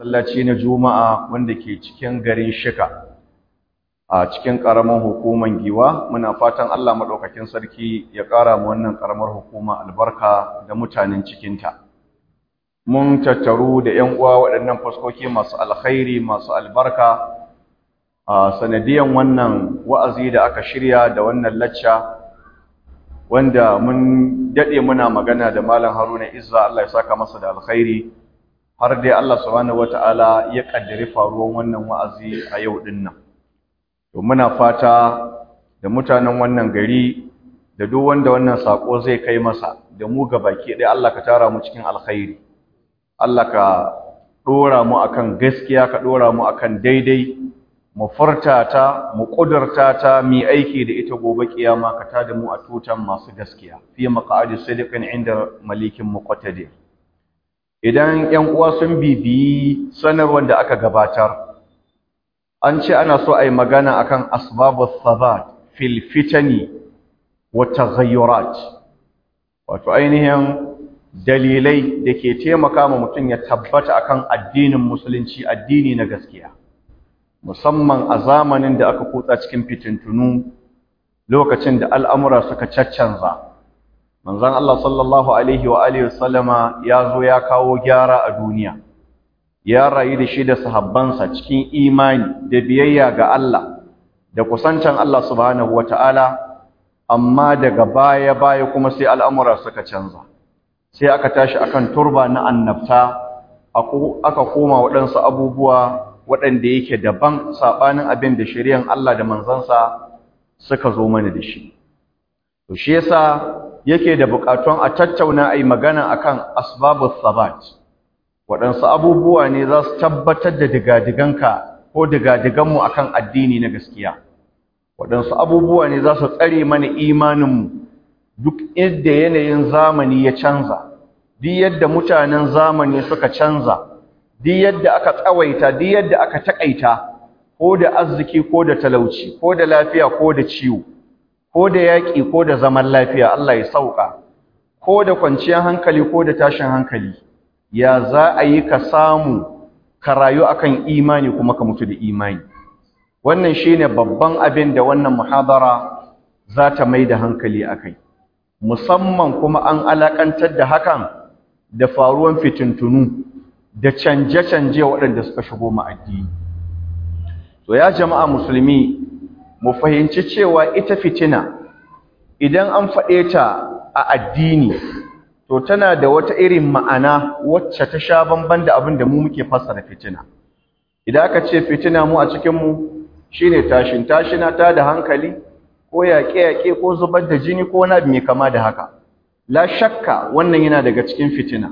masallaci na juma'a wanda ke cikin garin shika a cikin ƙaramin hukumar giwa muna fatan Allah maɗaukakin sarki ya ƙara mu wannan ƙaramar hukuma albarka da mutanen cikinta mun tattaru da ‘yan uwa waɗannan faskoki masu alkhairi masu albarka a sanadiyan wannan wa'azi da aka shirya da wannan lacca wanda mun daɗe muna magana da malam haruna izza Allah ya saka masa da alkhairi har dai Allah subhanahu wata'ala ya kaddare faruwan wannan wa'azi a yau din nan to muna fata da mutanen wannan gari da duk wanda wannan sako zai kai masa da mu baki ɗaya Allah ka tara mu cikin alkhairi Allah ka dora mu akan gaskiya ka dora mu akan daidai mu furta ta mu kudurta ta mi aiki da ita gobe kiyama ka tada mu a tutan masu gaskiya fi maq'adi sidiqin inda malikin muqtadir idan ƴan uwa sun bibiyi sanarwar da aka gabatar an ce ana so a yi magana akan asbabus sabat fil fitani wa taghayyurat wato ainihin dalilai da ke taimaka ma mutum ya tabbata akan addinin musulunci addini na gaskiya musamman a zamanin da aka kutsa cikin fitintunu lokacin da al'amura suka caccanza manzon Allah sallallahu alaihi wa alihi wasallama ya zo ya kawo gyara a duniya ya rayu da shi da sahabbansa cikin imani da biyayya ga Allah da kusancan Allah subhanahu wataala amma daga baya baya kuma sai al'amura suka canza sai aka tashi akan turba na annabta aka koma waɗansu abubuwa waɗanda yake daban saɓanin abin da shari'an Allah da manzansa suka zo mana da shi to shi yasa yake da buƙatun a tattauna ai magana akan asbabus sabat waɗansu abubuwa ne za su tabbatar da digadiganka ko digadiganmu akan addini na gaskiya waɗansu abubuwa ne za su tsare mana imaninmu duk yadda yanayin zamani ya canza duk yadda mutanen zamani suka canza duk yadda aka tsawaita duk yadda aka takaita ko da arziki ko da talauci ko da lafiya ko da ciwo ko da yaƙi ko da zaman lafiya Allah ya sauka ko da kwanciyar hankali ko da tashin hankali ya za a yi ka samu ka rayu akan imani kuma ka mutu da imani wannan shine babban abin da wannan muhadara za ta mai da hankali akai musamman kuma an alakantar da hakan da faruwan fitintunu da canje-canje waɗanda suka shigo mu addini to ya jama'a musulmi mu fahimci cewa ita fitina idan an faɗe ta a addini to tana da wata irin ma'ana wacce ta sha bamban da abin da mu muke fassara fitina idan aka ce fitina mu a cikin mu shine tashin tashina ta da hankali ko yaƙe-yaƙe ko zubar da jini ko wani abu mai kama da haka la shakka wannan yana daga cikin fitina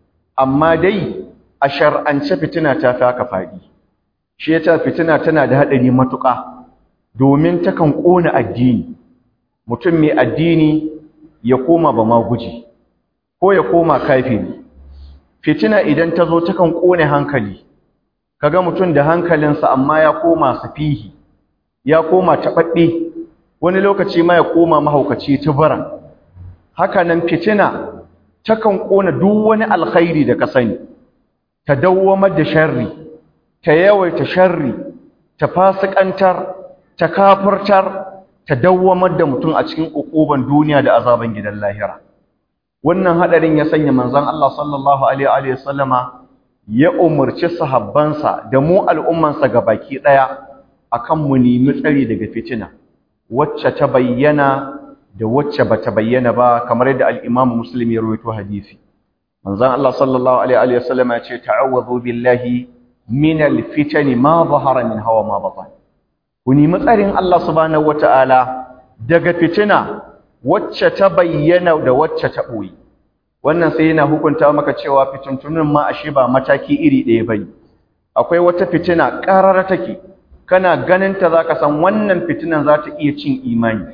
amma dai a shar'ance fitina ta fi haka faɗi shi yasa fitina tana da haɗari matuƙa domin takan ƙona addini mutum mai addini ya koma ba ma guji ko ya koma kafiri fitina idan ta zo takan ƙone hankali kaga mutum da hankalinsa amma ya koma safihi ya koma taɓaɓɓe wani lokaci ma ya koma mahaukaci tubaran haka nan fitina takan ƙona duk wani alkhairi da ka sani ta dawwamar da sharri ta yawaita sharri ta fasikantar ta kafirtar ta dawwamar da mutum a cikin ukuban duniya da azaban gidan lahira wannan hadarin ya sanya manzon Allah sallallahu alaihi wa sallama ya umurci sahabbansa da mu al'ummansa gabaki daya akan mu nemi tsari daga fitina wacce ta bayyana da wacce bata bayyana ba kamar yadda al-Imam Muslim ya rawaito hadisi manzon Allah sallallahu alaihi wa sallama ya ce ta'awwadhu billahi min al-fitani ma zahara min hawa ma batan ku nemi tsarin Allah subhanahu wataala daga fitina wacce ta bayyana da wacce ta boye wannan sai yana hukunta maka cewa fitintunin ma ashe ba mataki iri ɗaya bane akwai wata fitina ƙarara take kana ganin ta zaka san wannan fitinan za ta iya cin imani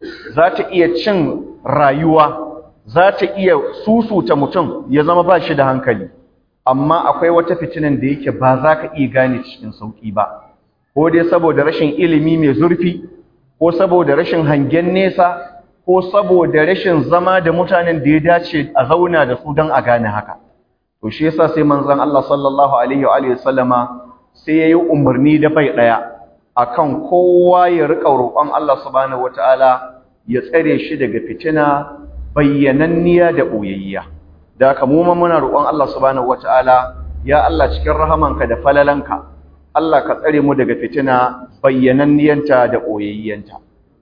za ta iya cin rayuwa za ta iya susuta mutum ya zama ba shi da hankali amma akwai wata fitinan da yake ba za ka iya gane cikin sauƙi ba ko dai saboda rashin ilimi mai zurfi ko saboda rashin hangen nesa ko saboda rashin zama da mutanen da ya dace a zauna da su don a gane haka to shi yasa sai manzon Allah sallallahu alaihi wa alihi wasallama sai yayi umarni da bai daya akan kowa ya rika roƙon Allah subhanahu wataala ya tsare shi daga fitina bayyananniya da boyayya da haka mu ma muna roƙon Allah subhanahu wataala ya Allah cikin rahamanka da falalanka Allah ka tsare mu daga fitina bayyananniyanta da boyayyanta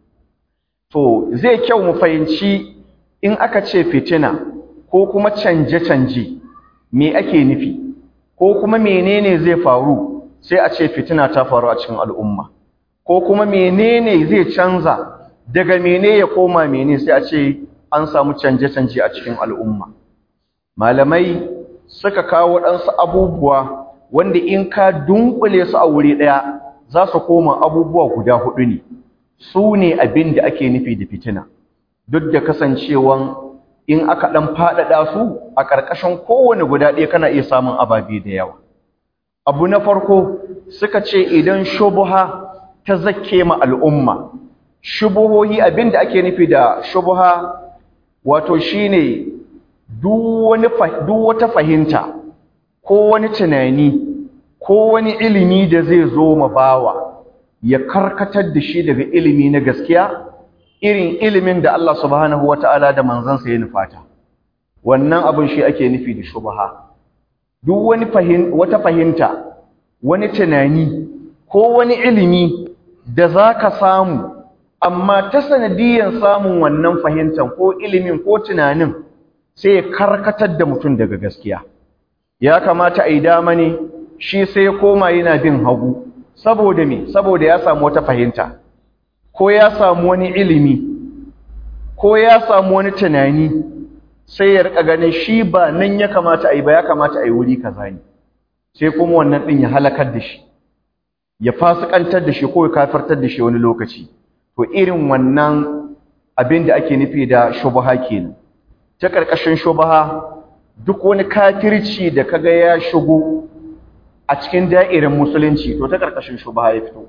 to zai kyau mu fahimci in aka ce fitina ko kuma canje-canje me ake nufi ko kuma menene zai faru sai a ce fitina ta faru a cikin al'umma ko kuma menene zai canza daga mene ya koma mene sai a ce an samu canje-canje a cikin al'umma malamai suka kawo waɗansu abubuwa wanda in ka dunkule su a wuri ɗaya za su koma abubuwa guda hudu ne su ne abin da ake nufi da fitina duk da kasancewan in aka ɗan faɗaɗa su a ƙarƙashin kowane guda ɗaya kana iya samun ababe da yawa abu na farko suka ce idan shubuha ta zakke ma al'umma shubuhohi abin da ake nufi da shubuha wato shine duk wata fahimta ko wani tunani ko wani ilimi da zai zo ma bawa ya karkatar da shi daga ilimi na gaskiya irin ilimin da Allah subhanahu wata'ala da manzansa ya nufata wannan abin shi ake nufi da shubha duk wani wata fahimta wani tunani ko wani ilimi da zaka samu amma ta sanadiyan samun wannan fahimtar ko ilimin ko tunanin sai ya karkatar da mutum daga gaskiya ya kamata a yi dama ne shi sai ya koma yana bin hagu saboda me saboda ya samu wata fahimta ko ya samu wani ilimi ko ya samu wani tunani sai ya rika ganin shi ba nan ya kamata a yi ba ya kamata a yi wuri kaza ne sai kuma wannan din ya halakar da shi ya fasikantar da shi ko ya kafirtar da shi wani lokaci to irin wannan abin da ake nufi da shubha kenan ta karkashin shubha duk wani kafirci da kaga ya shigo a cikin da'irin musulunci to ta karkashin shubha ya fito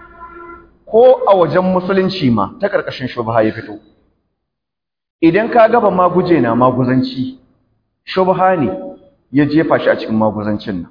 ko a wajen musulunci ma ta karkashin shubha ya fito idan ka gaba maguje na maguzanci shubha ne ya jefa shi a cikin maguzancin nan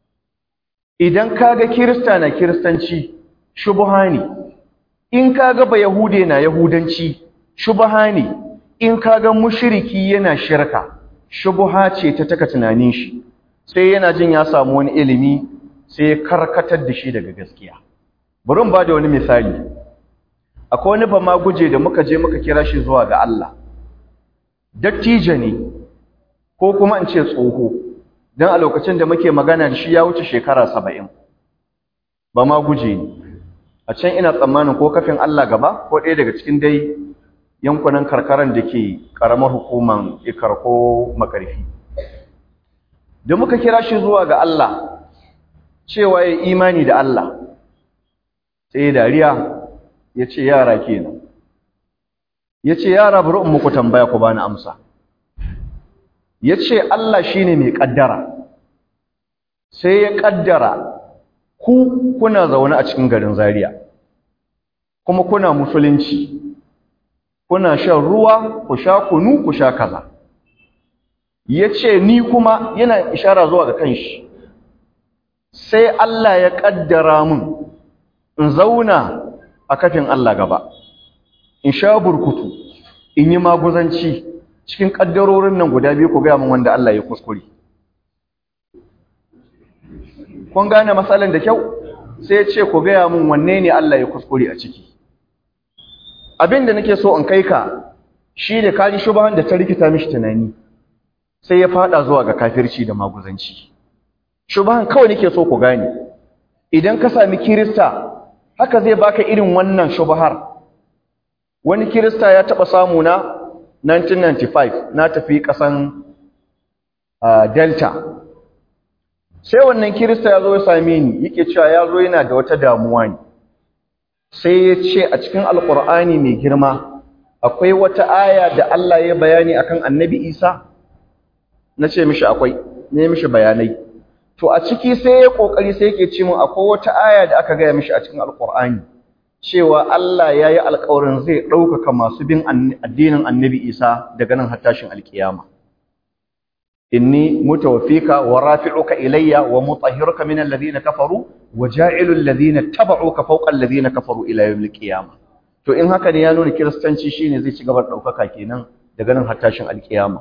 idan ka ga kirista na kiristanci shubha ne in ka ga ba yahude na yahudanci shubha ne in ka ga mushriki yana shirka shubha ce ta taka tunanin shi sai yana jin ya samu wani ilimi sai ya karkatar da shi daga gaskiya bari ba da wani misali akwai wani ba ma guje da muka je muka kira shi zuwa ga Allah dattijo ne ko kuma in ce tsoho don a lokacin da muke magana da shi ya wuce shekara saba'in ba ma guje ne a can ina tsammanin ko kafin Allah gaba ko ɗaya daga cikin dai yankunan karkaran da ke ƙaramar hukuman ikar ko makarfi da muka kira shi zuwa ga Allah cewa ya imani da Allah sai dariya ya ce yara kenan ya ce yara bari in muku tambaya ku bani amsa ya ce Allah shi ne mai ƙaddara sai ya ƙaddara ku kuna zaune a cikin garin Zaria kuma kuna musulunci kuna shan ruwa ku sha kunu ku sha kaza ya ce ni kuma yana ishara zuwa ga kanshi sai Allah ya ƙaddara mun in zauna a kafin Allah gaba in sha burkutu in yi maguzanci cikin ƙaddarorin nan guda biyu ku gaya min wanda Allah ya kuskure kun gane matsalan da kyau sai ya ce ku gaya min wanne ne Allah ya kuskure a ciki abin da nake so in kai ka shi da kaji shubahan da ta rikita mishi tunani sai ya fada zuwa ga kafirci da maguzanci shubahan kawai nake so ku gane idan ka sami kirista haka zai baka irin wannan shubahar wani kirista ya taba samu na 1995 na tafi kasan uh, delta sai wannan kirista ya zo ya same ni yake cewa ya zo yana da wata damuwa ne sai ya ce a cikin alkur'ani mai girma akwai wata aya da Allah ya bayani akan annabi isa na ce mishi akwai ne mishi bayanai to a ciki sai ya kokari sai yake ce min akwai wata aya da aka gaya mishi a cikin alkur'ani cewa Allah ya yi alkawarin zai ɗaukaka masu bin addinin annabi isa daga nan har tashin alkiyama inni mutawaffika wa rafi'uka ilayya wa mutahhiruka min alladhina kafaru wa ja'ilu alladhina tabauka fawqa alladhina kafaru ila yawmil qiyamah to in haka ne ya nuna kiristanci shine zai ci gaba da daukaka kenan daga nan har tashin alkiyama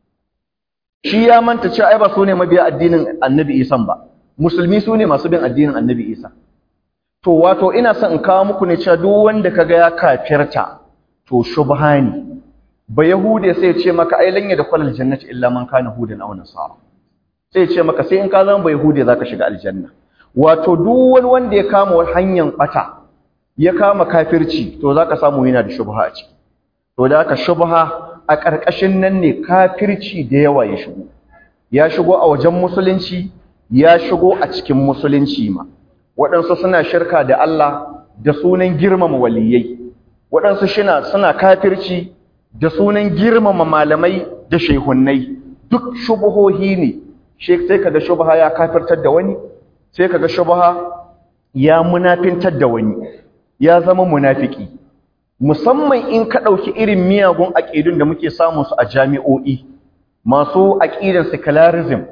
shi ya manta cewa ai ba su ne mabiya addinin annabi Isa ba musulmi su ne masu bin addinin annabi Isa to wato ina son in kawo muku ne cewa duk wanda kaga ya kafirta to shubha ne ba yahude sai ya ce maka ai lan da kwalal jannati illa man kana hudan aw nasara sai ya ce maka sai in ka zama ba yahude zaka shiga aljanna wato duk wani wanda ya kama hanyar bata ya kama kafirci to zaka samu yana da shubha a ciki to da haka shubha a ƙarƙashin nan ne kafirci da yawa ya shigo ya shigo a wajen musulunci ya shigo a cikin musulunci ma waɗansu suna shirka da Allah da sunan girmama waliyai waɗansu shina suna kafirci da sunan girmama malamai da shehunnai duk shubuhohi ne sai kaga shubha ya kafirtar da wani sai kaga shubha ya munafintar da wani ya zama munafiki musamman in ka ɗauki irin miyagun aƙidun da muke samun su a jami'o'i masu aƙidan secularism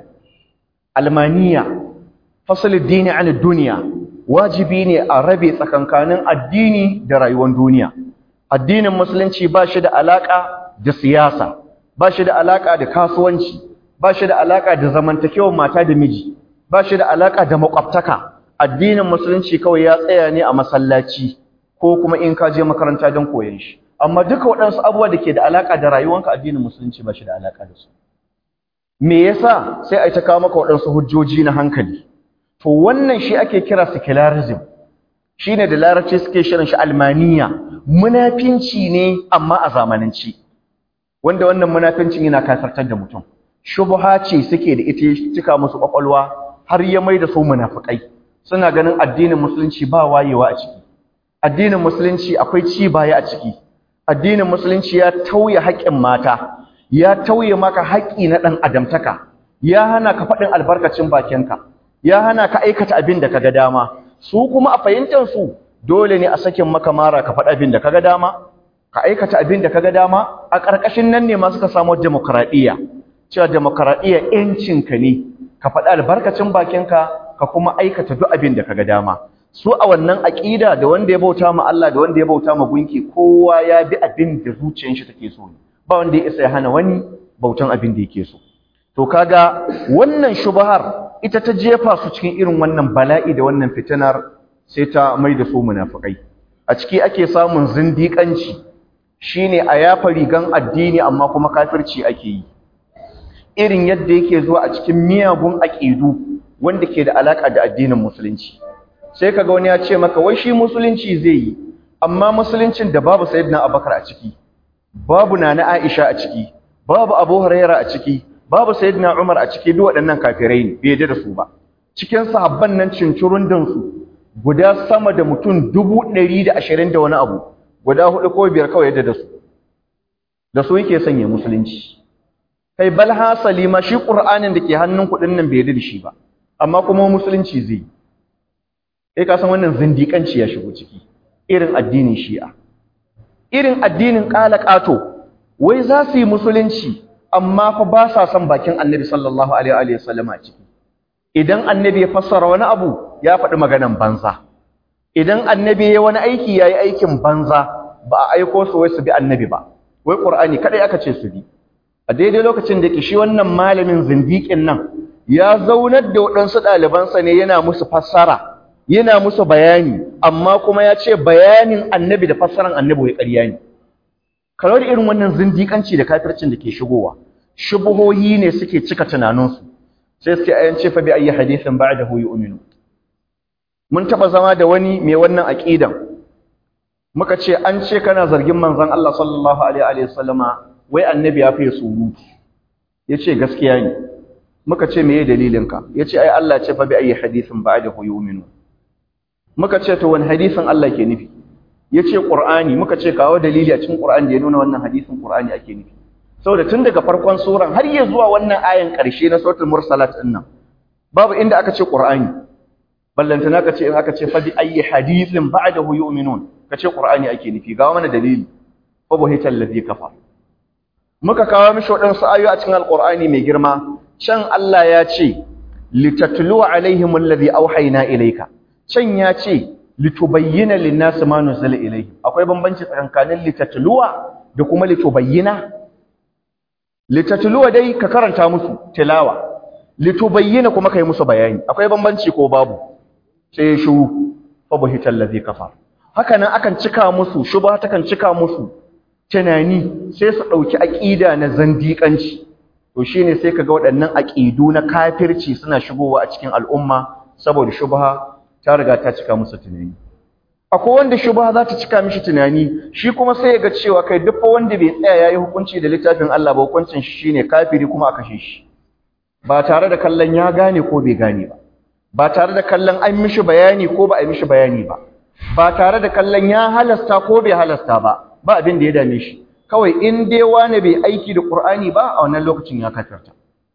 almaniya fasalin dini an duniya wajibi ne a rabe tsakankanin addini da rayuwar duniya addinin musulunci ba shi da alaƙa da siyasa ba shi da alaƙa da kasuwanci ba shi da alaƙa da zamantakewar mata da miji ba shi da alaƙa da makwabtaka addinin musulunci kawai ya tsaya ne a masallaci ko kuma in ka je makaranta don koyon shi amma duka waɗansu abubuwa da ke da alaƙa da rayuwanka addinin musulunci ba shi da alaƙa da su me yasa sai a ta kawo maka waɗansu hujjoji na hankali to wannan shi ake kira secularism shine da larabci suke shirin shi almaniya munafinci ne amma a zamananci wanda wannan munafincin yana kafirtar da mutum shubha ce suke da ita cika musu kwakwalwa har ya mai da su munafikai suna ganin addinin musulunci ba wayewa a ciki addinin musulunci akwai ci baya a ciki addinin musulunci ya tauye haƙƙin mata ya tauye maka haƙƙi na ɗan adamtaka ya hana ka faɗin albarkacin bakinka ya hana ka aikata abin da kaga dama su kuma a fahimtar su dole ne a sakin maka mara ka faɗi abin da kaga dama ka aikata abin da kaga dama a ƙarƙashin nan ne ma suka samu demokradiyya cewa demokradiyya ƴancinka ne ka faɗi albarkacin bakinka ka kuma aikata duk abin da kaga dama su a wannan aƙida da wanda ya bauta ma Allah da wanda ya bauta ma gunki kowa ya bi abin da zuciyar shi take so ba wanda ya isa ya hana wani bautan abin da yake so to kaga wannan shubhar ita ta jefa su cikin irin wannan bala'i da wannan fitinar sai ta mai da su munafikai a ciki ake samun zindiƙanci shine a yafa rigan addini amma kuma kafirci ake yi irin yadda yake zuwa a cikin miyagun aƙidu wanda ke da alaka da addinin musulunci sai kaga wani ya ce maka wai shi musulunci zai yi amma musuluncin da babu sayyidina abubakar a ciki babu nana aisha a ciki babu abu huraira a ciki babu sayyidina umar a ciki duk waɗannan kafirai ne bai da su ba cikin sahabban nan cincurundun su guda sama da mutum dubu ɗari da ashirin da wani abu guda hudu ko biyar kawai yadda da su da su yake sanya musulunci kai bal hasali ma shi qur'anin da ke hannun kuɗin nan bai da shi ba amma kuma musulunci zai yi ka san wannan zindiƙanci ya shigo ciki irin addinin shi'a irin addinin ƙato, wai za su yi musulunci amma fa ba sa son bakin annabi sallallahu alaihi wa sallam a ciki idan annabi ya fassara wani abu ya faɗi maganan banza idan annabi ya wani aiki ya yi aikin banza ba a aiko su wai su bi annabi ba wai ƙur'ani kaɗai aka ce su bi a daidai lokacin da ke shi wannan malamin zindiƙin nan ya zaunar da waɗansu ɗalibansa ne yana musu fassara yana musu bayani amma kuma ya ce bayanin annabi da fassaran annabi wai ƙarya ne kalawar irin wannan zindiƙanci da kafircin da ke shigowa shubuhohi ne suke cika tunaninsu sai suke ayan ce fa bi ayi hadithin ba'dahu yu'minu mun taba zama da wani mai wannan aqidan muka ce an ce kana zargin manzon Allah sallallahu alaihi wa sallama wai annabi ya fi surutu yace gaskiya ne muka ce meye dalilinka yace ai Allah ya ce fa bi ayi hadithin ba'dahu yu'minu muka ce to wani hadisin Allah ke nufi yace Qur'ani muka ce kawo dalili a cikin Qur'ani da ya nuna wannan hadisin Qur'ani ake nufi saboda tun daga farkon suran har ya zuwa wannan ayan ƙarshe na suratul mursalat din nan babu inda aka ce Qur'ani ballantana ka ce in aka ce fa bi ayyi hadithin ba'dahu yu'minun ka ce Qur'ani ake nufi ga mana dalili fa buhital ladhi kafar muka kawo mishi waɗansu ayoyi a cikin alqur'ani mai girma can Allah ya ce litatlu alaihim alladhi auhayna ilayka can ya ce litubayyana lin-nasi ma nuzila ilayhim akwai bambanci tsakanin litatluwa da kuma litubayyana litatluwa dai ka karanta musu tilawa litubayyana kuma kai musu bayani akwai bambanci ko babu sai shu fa buhital ladhi kafar haka nan akan cika musu shubha takan cika musu tunani sai su dauki aqida na zandiƙanci to shine sai kaga waɗannan aqidu na kafirci suna shigowa a cikin al'umma saboda shubha ta riga ta cika musu tunani akwai wanda shubha za ta cika mishi tunani shi kuma sai ya ga cewa kai duk wanda bai tsaya yayi hukunci da littafin Allah ba hukuncin shi shine kafiri kuma a kashe shi ba tare da kallon ya gane ko bai gane ba ba tare da kallon an mishi bayani ko ba a mishi bayani ba ba tare da kallon ya halasta ko bai halasta ba ba abin da ya dame shi kawai in dai wani bai aiki da Qur'ani ba a wannan lokacin ya kafirta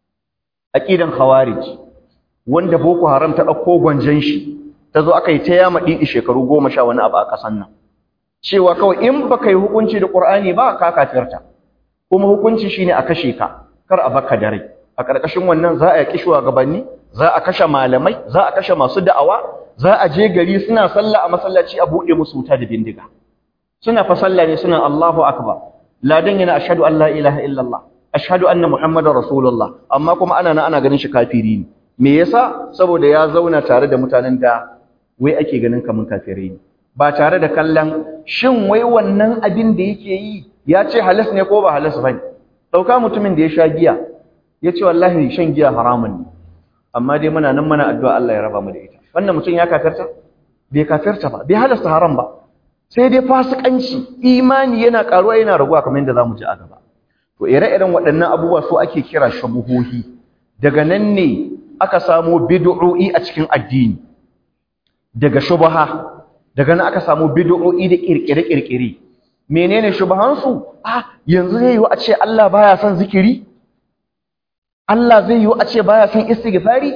aqidan khawarij wanda boko haram ta dauko gwanjan shi tazo aka yi ta yama didi shekaru 10 sha wani abu a kasan nan cewa kawai in baka yi hukunci da Qur'ani ba ka kafirta kuma hukunci shine a kashe ka kar a baka da rai a ƙarƙashin wannan za a yaki shugabanni za a kashe malamai za a kashe masu da'awa za a je gari suna sallah a masallaci a buɗe musu wuta da bindiga suna fa sallah ne suna Allahu akbar ladan yana ashhadu an la ilaha illallah ashhadu anna muhammadar rasulullah amma kuma ana nan ana ganin shi kafiri ne me yasa saboda ya zauna tare da mutanen da wai ake ganin kaman kafirai ne ba tare da kallon shin wai wannan abin da yake yi ya ce halas ne ko ba halas bane dauka mutumin da ya sha giya ya ce wallahi shan giya haramun ne amma dai muna nan muna addu'a Allah ya raba mu da ita wannan mutum ya kafirta bai kafirta ba bai halasta haram ba sai dai fasikanci imani yana karuwa yana raguwa kamar yadda zamu ji a gaba to ire-iren waɗannan abubuwa su ake kira shubuhohi daga nan ne aka samo bid'o'i a cikin addini daga shubha daga nan aka samu bid'o'i da kirkire-kirkire menene shubhansu ah yanzu zai yi a ce Allah baya son zikiri Allah zai yi a ce baya son istighfari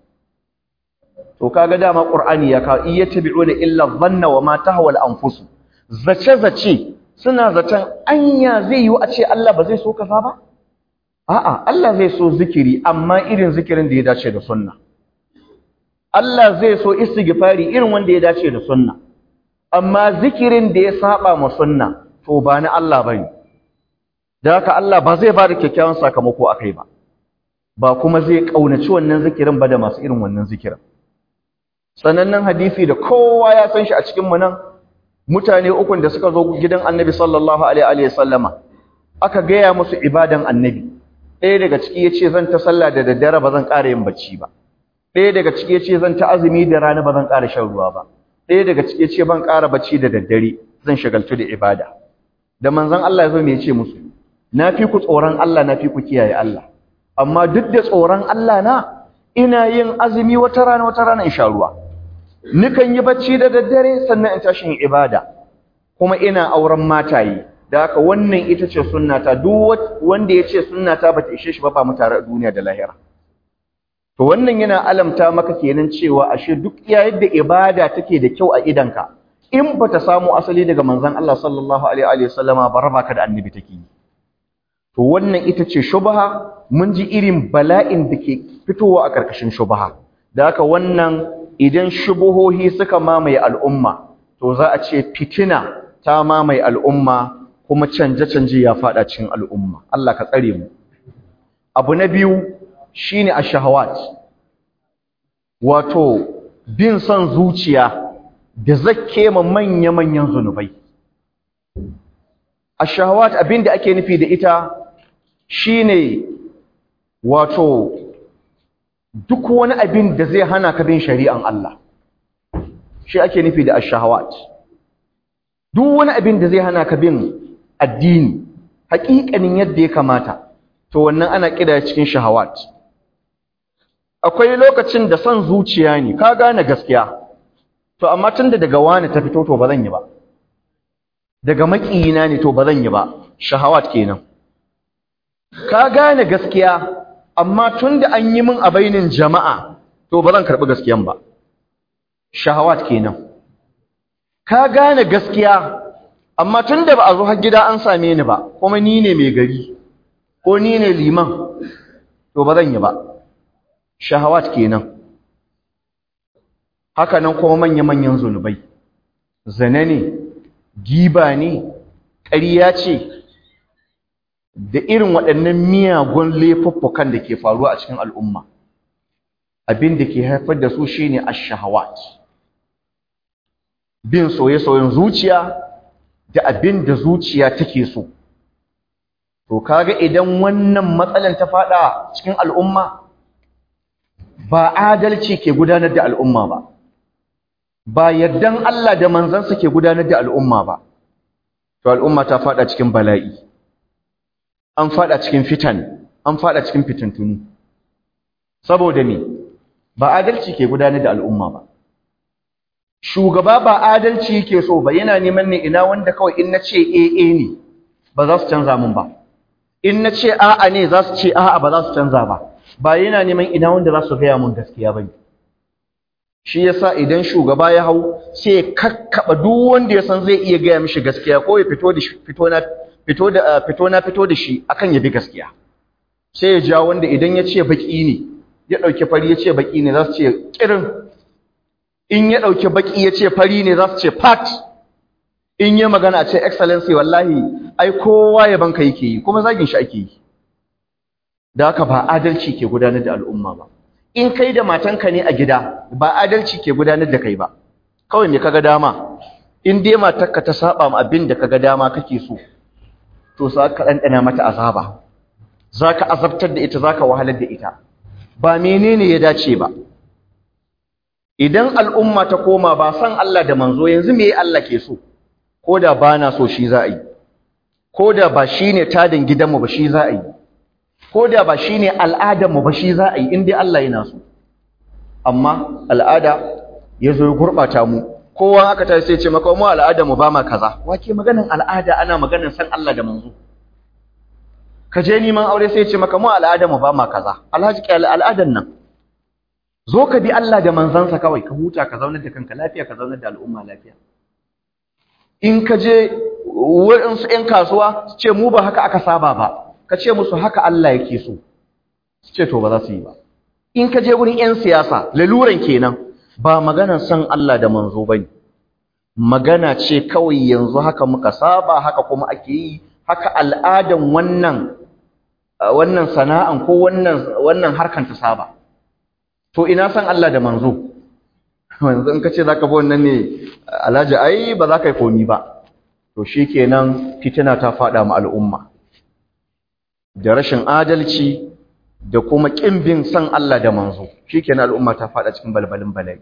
to kaga dama qur'ani ya kawo iyattabi'una illa dhanna wa ma tahwa al-anfus zace zace suna zaton anya zai yi a ce Allah ba zai so kaza ba a'a Allah zai so zikiri amma irin zikirin da ya dace da sunna Allah zai so istighfari irin wanda ya dace da sunna amma zikirin da ya saba ma sunna to ba na Allah bane da haka Allah ba zai ba da kyakkyawan sakamako akai ba ba kuma zai kaunaci wannan zikirin ba da masu irin wannan zikirin sanannen hadisi da kowa ya san shi a cikin mu nan mutane ukun da suka zo gidan Annabi sallallahu alaihi wa sallama aka gaya musu ibadan Annabi ɗaya daga ciki yace zan ta sallah da daddare ba zan ƙara yin bacci ba ɗaya daga ciki yace zan ta azumi da rana ba zan ƙara shan ruwa ba ɗaya daga ciki yace ban ƙara bacci da daddare zan shagaltu da ibada da manzon Allah ya zo me yace musu na fi ku tsoron Allah na fi ku kiyaye Allah amma duk da tsoron Allah na ina yin azumi wata rana wata rana in sha ruwa nikan yi bacci da daddare sannan in tashi yin ibada kuma ina auren mataye da haka wannan ita ce sunnata duk wanda ya ce sunnata bata ishe shi ba ba mu tare a duniya da lahira to wannan yana alamta maka kenan cewa ashe duk iya yadda ibada take da kyau a idanka in bata samu asali daga manzon Allah sallallahu alaihi wa sallama ba raba ka da annabi take yi to wannan ita ce shubha mun ji irin bala'in da ke fitowa a ƙarƙashin shubha da haka wannan idan shubuhohi suka mamaye al'umma to za a ce fitina ta mamaye al'umma kuma canje-canje ya faɗa cikin al'umma Allah ka tsare mu abu na biyu shine ash-shahawat wato bin son zuciya da zakke ma manya-manyan zunubai ash-shahawat abinda ake nufi da ita shine wato duk wani abin da zai hana ka bin shari'an Allah shi ake nufi da ash-shahawat duk wani abin da zai hana ka bin addini haƙiƙanin yadda ya kamata to wannan ana kida cikin shahawat akwai lokacin da son zuciya ne ka gane gaskiya to amma tunda daga wani ta fito to ba zan yi ba daga makiyina ne to ba zan yi ba shahawat kenan ka gane gaskiya amma tunda an yi min a bainin jama'a to ba zan karɓi gaskiyan ba shahawat kenan ka gane gaskiya amma tunda ba a zo har gida an same ni ba kuma ni ne mai gari ko ni ne liman to ba zan yi ba shahawat kenan haka nan kuma manya-manyan zunubai zane ne giba ne ƙarya ce da irin waɗannan miyagun laifuffukan da ke faruwa a cikin al'umma abin da ke haifar da su shine ash-shahawat bin soye-soyen zuciya da abin da zuciya take so to kaga idan wannan matsalan ta fada cikin al'umma ba adalci ke gudanar da al'umma ba ba yardan Allah da manzansa ke gudanar da al'umma ba to al'umma ta fada cikin bala'i an fada cikin fitan an fada cikin fitintunu saboda me ba adalci ke gudanar da al'umma ba shugaba ba adalci yake so ba yana neman ne ina wanda kawai in nace AA ne ba za su canza mun ba in nace a'a ne za su ce a'a ba za su canza ba ba yana neman ina wanda za su gaya mun gaskiya bane shi yasa idan shugaba ya hau sai ya kakkaba duk wanda ya san zai iya gaya mishi gaskiya ko ya fito da fito na fito da fito na fito da shi akan ya bi gaskiya sai ya ja wanda idan ya ce baki ne ya dauki fari ya ce baki ne za su ce kirin in ya dauki baki ya ce fari ne za su ce fat in ya magana a ce excellency wallahi ai kowa ya banka yake yi kuma zagin shi ake yi da haka ba adalci ke gudanar da al'umma ba in kai da matanka ne a gida ba adalci ke gudanar da kai ba kawai me kaga dama in dai matarka ta saba ma abin da kaga dama kake so to za ka ɗanɗana mata azaba za ka azabtar da ita za ka wahalar da ita ba menene ya dace ba idan al'umma ta koma ba san Allah da manzo yanzu me Allah ke so ko da ba na so shi za a yi ko da ba shi ne tadin gidanmu ba shi za a yi ko da ba shi ne al'adarmu ba shi za a yi inda Allah yana so amma al'ada ya zo ya gurɓata mu kowa aka ta sai ce maka mu al'adarmu ba ma kaza wake maganin al'ada ana maganin san Allah da manzo ka je neman aure sai ce maka mu al'adarmu ba ma kaza alhaji kyal al'adan nan zo ka bi Allah da manzansa kawai ka huta ka zaunar da kanka lafiya ka zaunar da al'umma lafiya in ka je wurinsu ‘yan kasuwa su ce mu ba haka aka saba ba ka ce musu haka Allah yake so su ce to ba za su yi ba in ka je wurin ‘yan siyasa laluran kenan ba maganar san Allah da manzo ba ne magana ce kawai yanzu haka muka saba haka kuma ake yi haka al'adan wannan wannan sana'an ko wannan wannan harkan ta saba to ina san Allah da manzo yanzu in ka ce zaka bi wannan ne alhaji ai ba za ka yi komi ba to shikenan fitina ta fada ma al'umma da rashin adalci da kuma kin bin san Allah da manzo shikenan al'umma ta fada cikin balbalin bala'i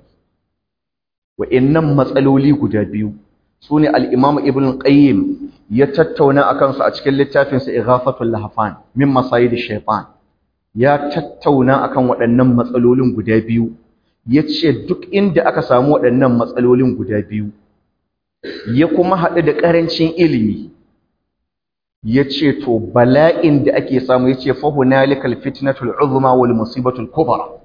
wa'annan matsaloli guda biyu sune al-Imam Ibn Qayyim ya tattauna akan su a cikin littafin sa Ighafatul Lahfan min Masayid shaytan ya tattauna akan waɗannan matsalolin guda biyu yace duk inda aka samu waɗannan matsalolin guda biyu ya kuma haɗu da ƙarancin ilimi ya ce to bala'in da ake samu ya ce fahunalikal fitnatul uzma wal musibatul kubra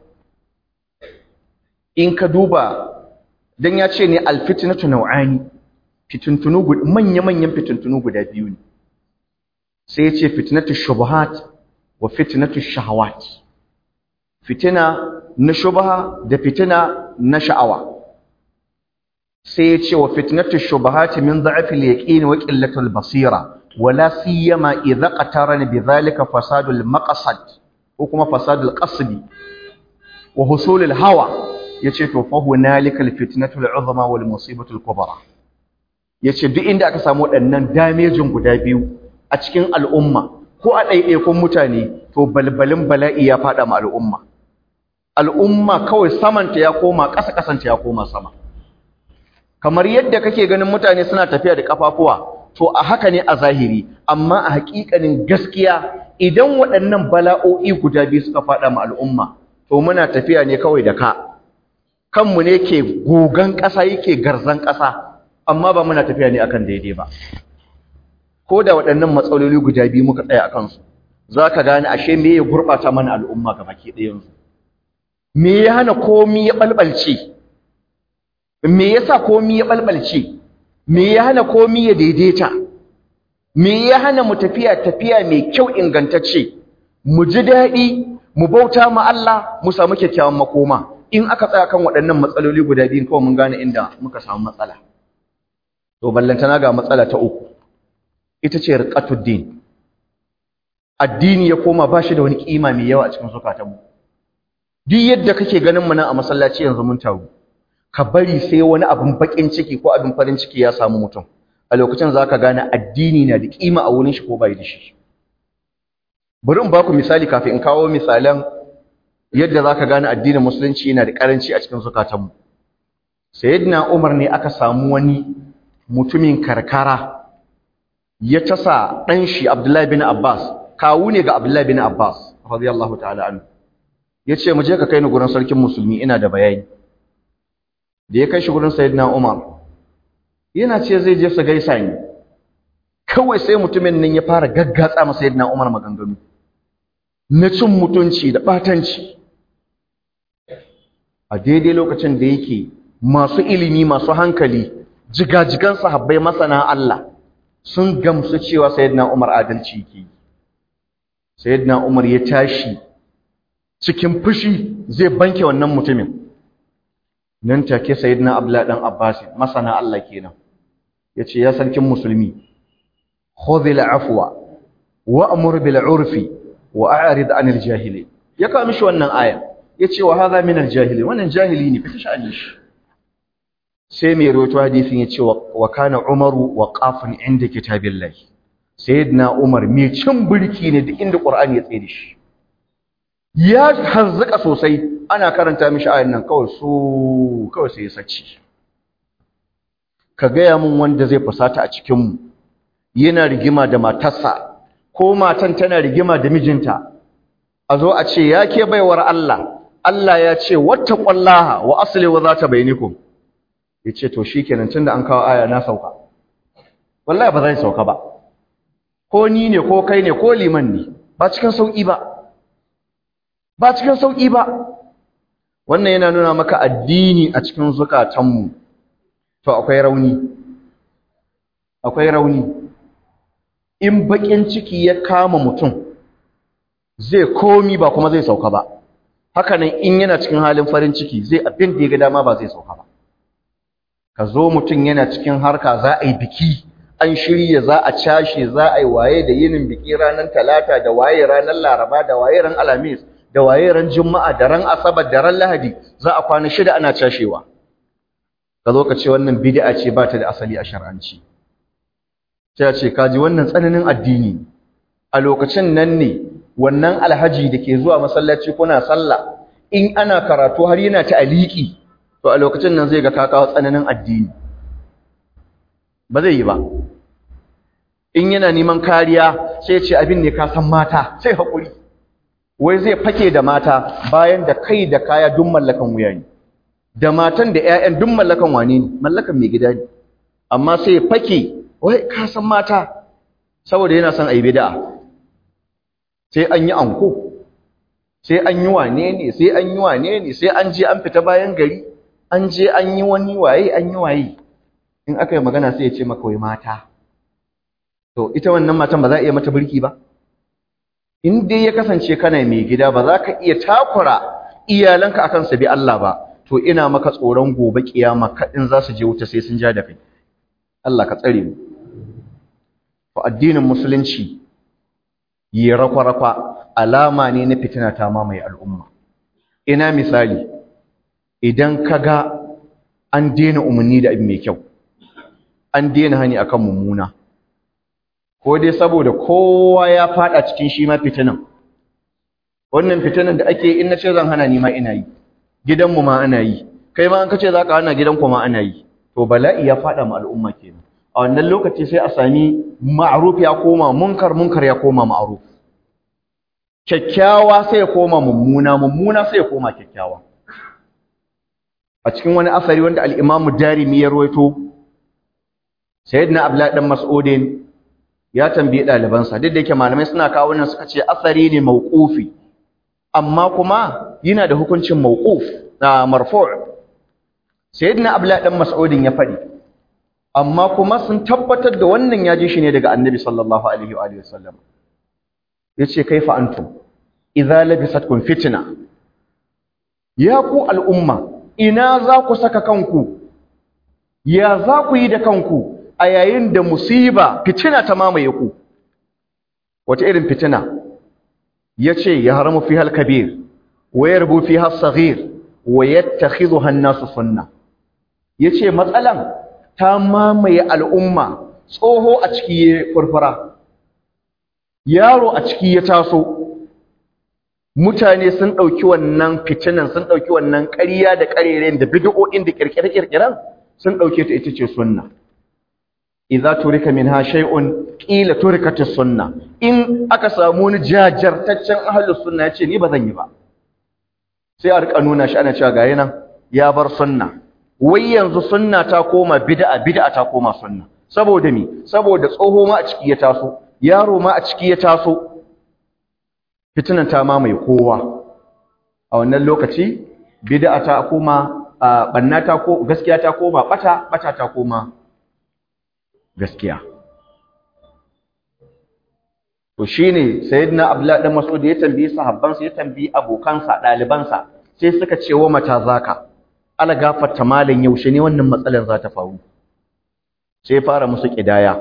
in ka duba dan ya ce ne alfitnatu nau'ani fitintunu manya-manyan fitintunu guda biyu ne sai ya ce fitnatu shubuhat wa fitnatu shahawat fitina na shubha da fitina na sha'awa sai ya ce wa fitnatu shubahati min dha'fil yaqin wa qillatul basira wala siyama idza qatarana bidhalika fasadul maqsad ko kuma fasadul qasdi wa husulul hawa yace to fa hunalika al fitnatul uzma wal musibatul kubra yace duk inda aka samu waɗannan damejin guda biyu a cikin al'umma ko a ɗaiɗaikun mutane to balbalin bala'i ya faɗa ma al'umma al'umma kawai samanta ya koma ƙasa ƙasanta ya koma sama kamar yadda kake ganin mutane suna tafiya da kafafuwa to a haka ne a zahiri amma a hakikanin gaskiya idan waɗannan bala'o'i guda biyu suka faɗa ma al'umma to muna tafiya ne kawai da ka kanmu ne ke gogan ƙasa yake garzan ƙasa amma ba muna tafiya ne akan daidai ba ko da waɗannan matsaloli guda biyu muka tsaya a kansu za ka gane ashe me ya gurɓata mana al'umma ga baki ɗayansu me ya hana komi ya ɓalɓalce me yasa komi ya balbalce me ya hana komi ya daidaita me ya hana mu tafiya tafiya mai kyau ingantacce mu ji daɗi mu bauta ma Allah mu samu kyakkyawan makoma in aka tsaya kan waɗannan matsaloli guda biyun kawai mun gane inda muka samu matsala to ballantana ga matsala ta uku ita ce riqatuddin addini ya koma ba shi da wani kima mai yawa a cikin zukatanmu duk yadda kake ganin mu nan a masallaci yanzu mun taru ka bari sai wani abin bakin ciki ko abin farin ciki ya samu mutum a lokacin zaka gane addini na da kima a wurin shi ko bai da shi bari in baku misali kafin in kawo misalan yadda zaka gane addinin musulunci yana da karanci a cikin zukatanmu sayyidina Umar ne aka samu wani mutumin karkara ya tasa dan shi Abdullahi bin Abbas kawu ne ga Abdullahi bin Abbas radiyallahu ta'ala anhu yace mu je ka kai ni gurin sarkin musulmi ina da bayani da ya kai shi gurin sayyidina Umar yana ce zai je su gaisa ni kawai sai mutumin nan ya fara gaggatsa masa sayyidina Umar maganganu na cin mutunci da batanci a daidai lokacin da yake masu ilimi masu hankali jigajigan sahabbai masana Allah sun gamsu cewa sayyidina Umar adalci yake sayyidina Umar ya tashi cikin fushi zai banke wannan mutumin nan take sayyidina Abdullah dan Abbas masana Allah kenan yace ya sarkin musulmi khudhil afwa wa'mur bil urfi wa a'rid anil jahili ya kawo mishi wannan aya yace wa hadha min al jahili wannan jahili ne fita sha'ani shi sai mai rawaito hadisin yace wa kana umaru waqafan inda kitabillahi sayyidina umar mai cin birki ne duk inda qur'ani ya tsaye da shi ya hanzuka sosai ana karanta mishi ayan nan kawai su kawai sai ya sace ka gaya mun wanda zai fusata a cikin mu yana rigima da matarsa ko matan tana rigima da mijinta a zo a ce ya ke baiwar Allah Allah ya ce wattaqullaha wa aslihu zata bainakum yace to shikenan tunda an kawo aya na sauka wallahi ba zai sauka ba ko ni ne ko kai ne ko liman ne ba cikin sauki ba ba cikin sauki ba wannan yana nuna maka addini a cikin zukatanmu to akwai rauni akwai rauni in bakin ciki ya kama mutum zai komi ba kuma zai sauka ba hakanan in yana cikin halin farin ciki zai abin da ya ga dama ba zai sauka ba ka zo mutum yana cikin harka za a yi biki an shirya za a cashe za a yi waye da yinin biki ranar talata da waye ranar laraba da waye ran alhamis da waye ran juma'a da ran asabar da ran lahadi za a kwana shida ana cashewa ka zo ka ce wannan bid'a ce ba ta da asali a shar'anci sai a ce kaji wannan tsananin addini a lokacin nan ne wannan alhaji da ke zuwa masallaci kuna sallah in ana karatu har yana ta aliki to a lokacin nan zai ga ka kawo tsananin addini ba zai yi ba in yana neman kariya sai ya ce abin ne ka san mata sai haƙuri wai zai fake da mata bayan da kai da kaya duk mallakan wuya ne da matan da ƴaƴan duk mallakan wane ne mallakan mai gida ne amma sai ya fake wai ka san mata saboda yana son ayi bid'a sai an yi anko sai an yi wane ne sai an yi wane ne sai an je an fita bayan gari an je an yi wani waye an yi waye in aka yi magana sai ya ce maka wai mata to ita wannan matan ba za a iya mata birki ba in dai ya kasance kana mai gida ba za ka iya takura iyalanka akan su bi Allah ba to ina maka tsoron gobe kiyama kadin za su je wuta sai sun ja da kai Allah ka tsare mu to addinin musulunci yi rakwa-rakwa alama ne na fitina ta mamaye al'umma ina misali idan kaga an daina umarni da abin mai kyau an daina hani akan mummuna ko dai saboda kowa ya fada cikin shi ma fitinan wannan fitinan da ake in nace zan hana ni ma ina yi gidanmu ma ana yi kai ma an kace zaka hana gidanku ma ana yi to bala'i ya fada ma al'umma kenan a wannan lokaci sai a sami ma'ruf ya koma munkar munkar ya koma ma'ruf kyakkyawa sai ya koma mummuna mummuna sai ya koma kyakkyawa a cikin wani asari wanda al-Imam Darimi ya rawaito Sayyidina Abdullah dan Mas'udin ya tambaye ɗalibansa duk da yake malamai suna kawo nan suka ce asari ne mauqufi amma kuma yana da hukuncin mauquf na marfu' sayyidina abdullah dan mas'udin ya faɗi amma kuma sun tabbatar da wannan ya ji shi ne daga annabi sallallahu alaihi wa alihi wasallam yace kaifa antum idza labisatkum fitna ya ku al'umma ina za ku saka kanku ya za ku yi da kanku a yayin da musiba fitina ta mamaye ku wata irin fitina yace ya haramu fi hal kabir wa yarbu fi hal saghir wa yattakhidhuha an-nasu sunna yace matsalan ta mamaye al'umma tsoho a ciki ya furfura yaro a ciki ya taso mutane sun ɗauki wannan fitinan sun ɗauki wannan ƙarya da ƙarerayen da bid'o'in da ƙirƙire-ƙirƙiren sun ɗauke ta ita ce sunna idza turika minha shay'un qila turikat sunna in aka samu wani jajartaccen ahlus sunna yace ni ba zan yi ba sai a rika nuna shi ana cewa ga nan ya bar sunna wai yanzu sunna ta koma bid'a bid'a ta koma sunna saboda me saboda tsoho ma a ciki ya taso yaro ma a ciki ya taso fitinan ta mamaye kowa a wannan lokaci bid'a ta koma banna ta ko gaskiya ta koma bata bata ta koma gaskiya to shine sayyidina abdullahi dan mas'ud ya tambayi sahabbansa ya tambayi abokansa dalibansa sai suka ce wa mata zaka ala gafarta malan yaushe ne wannan matsalar za ta faru sai fara musu kidaya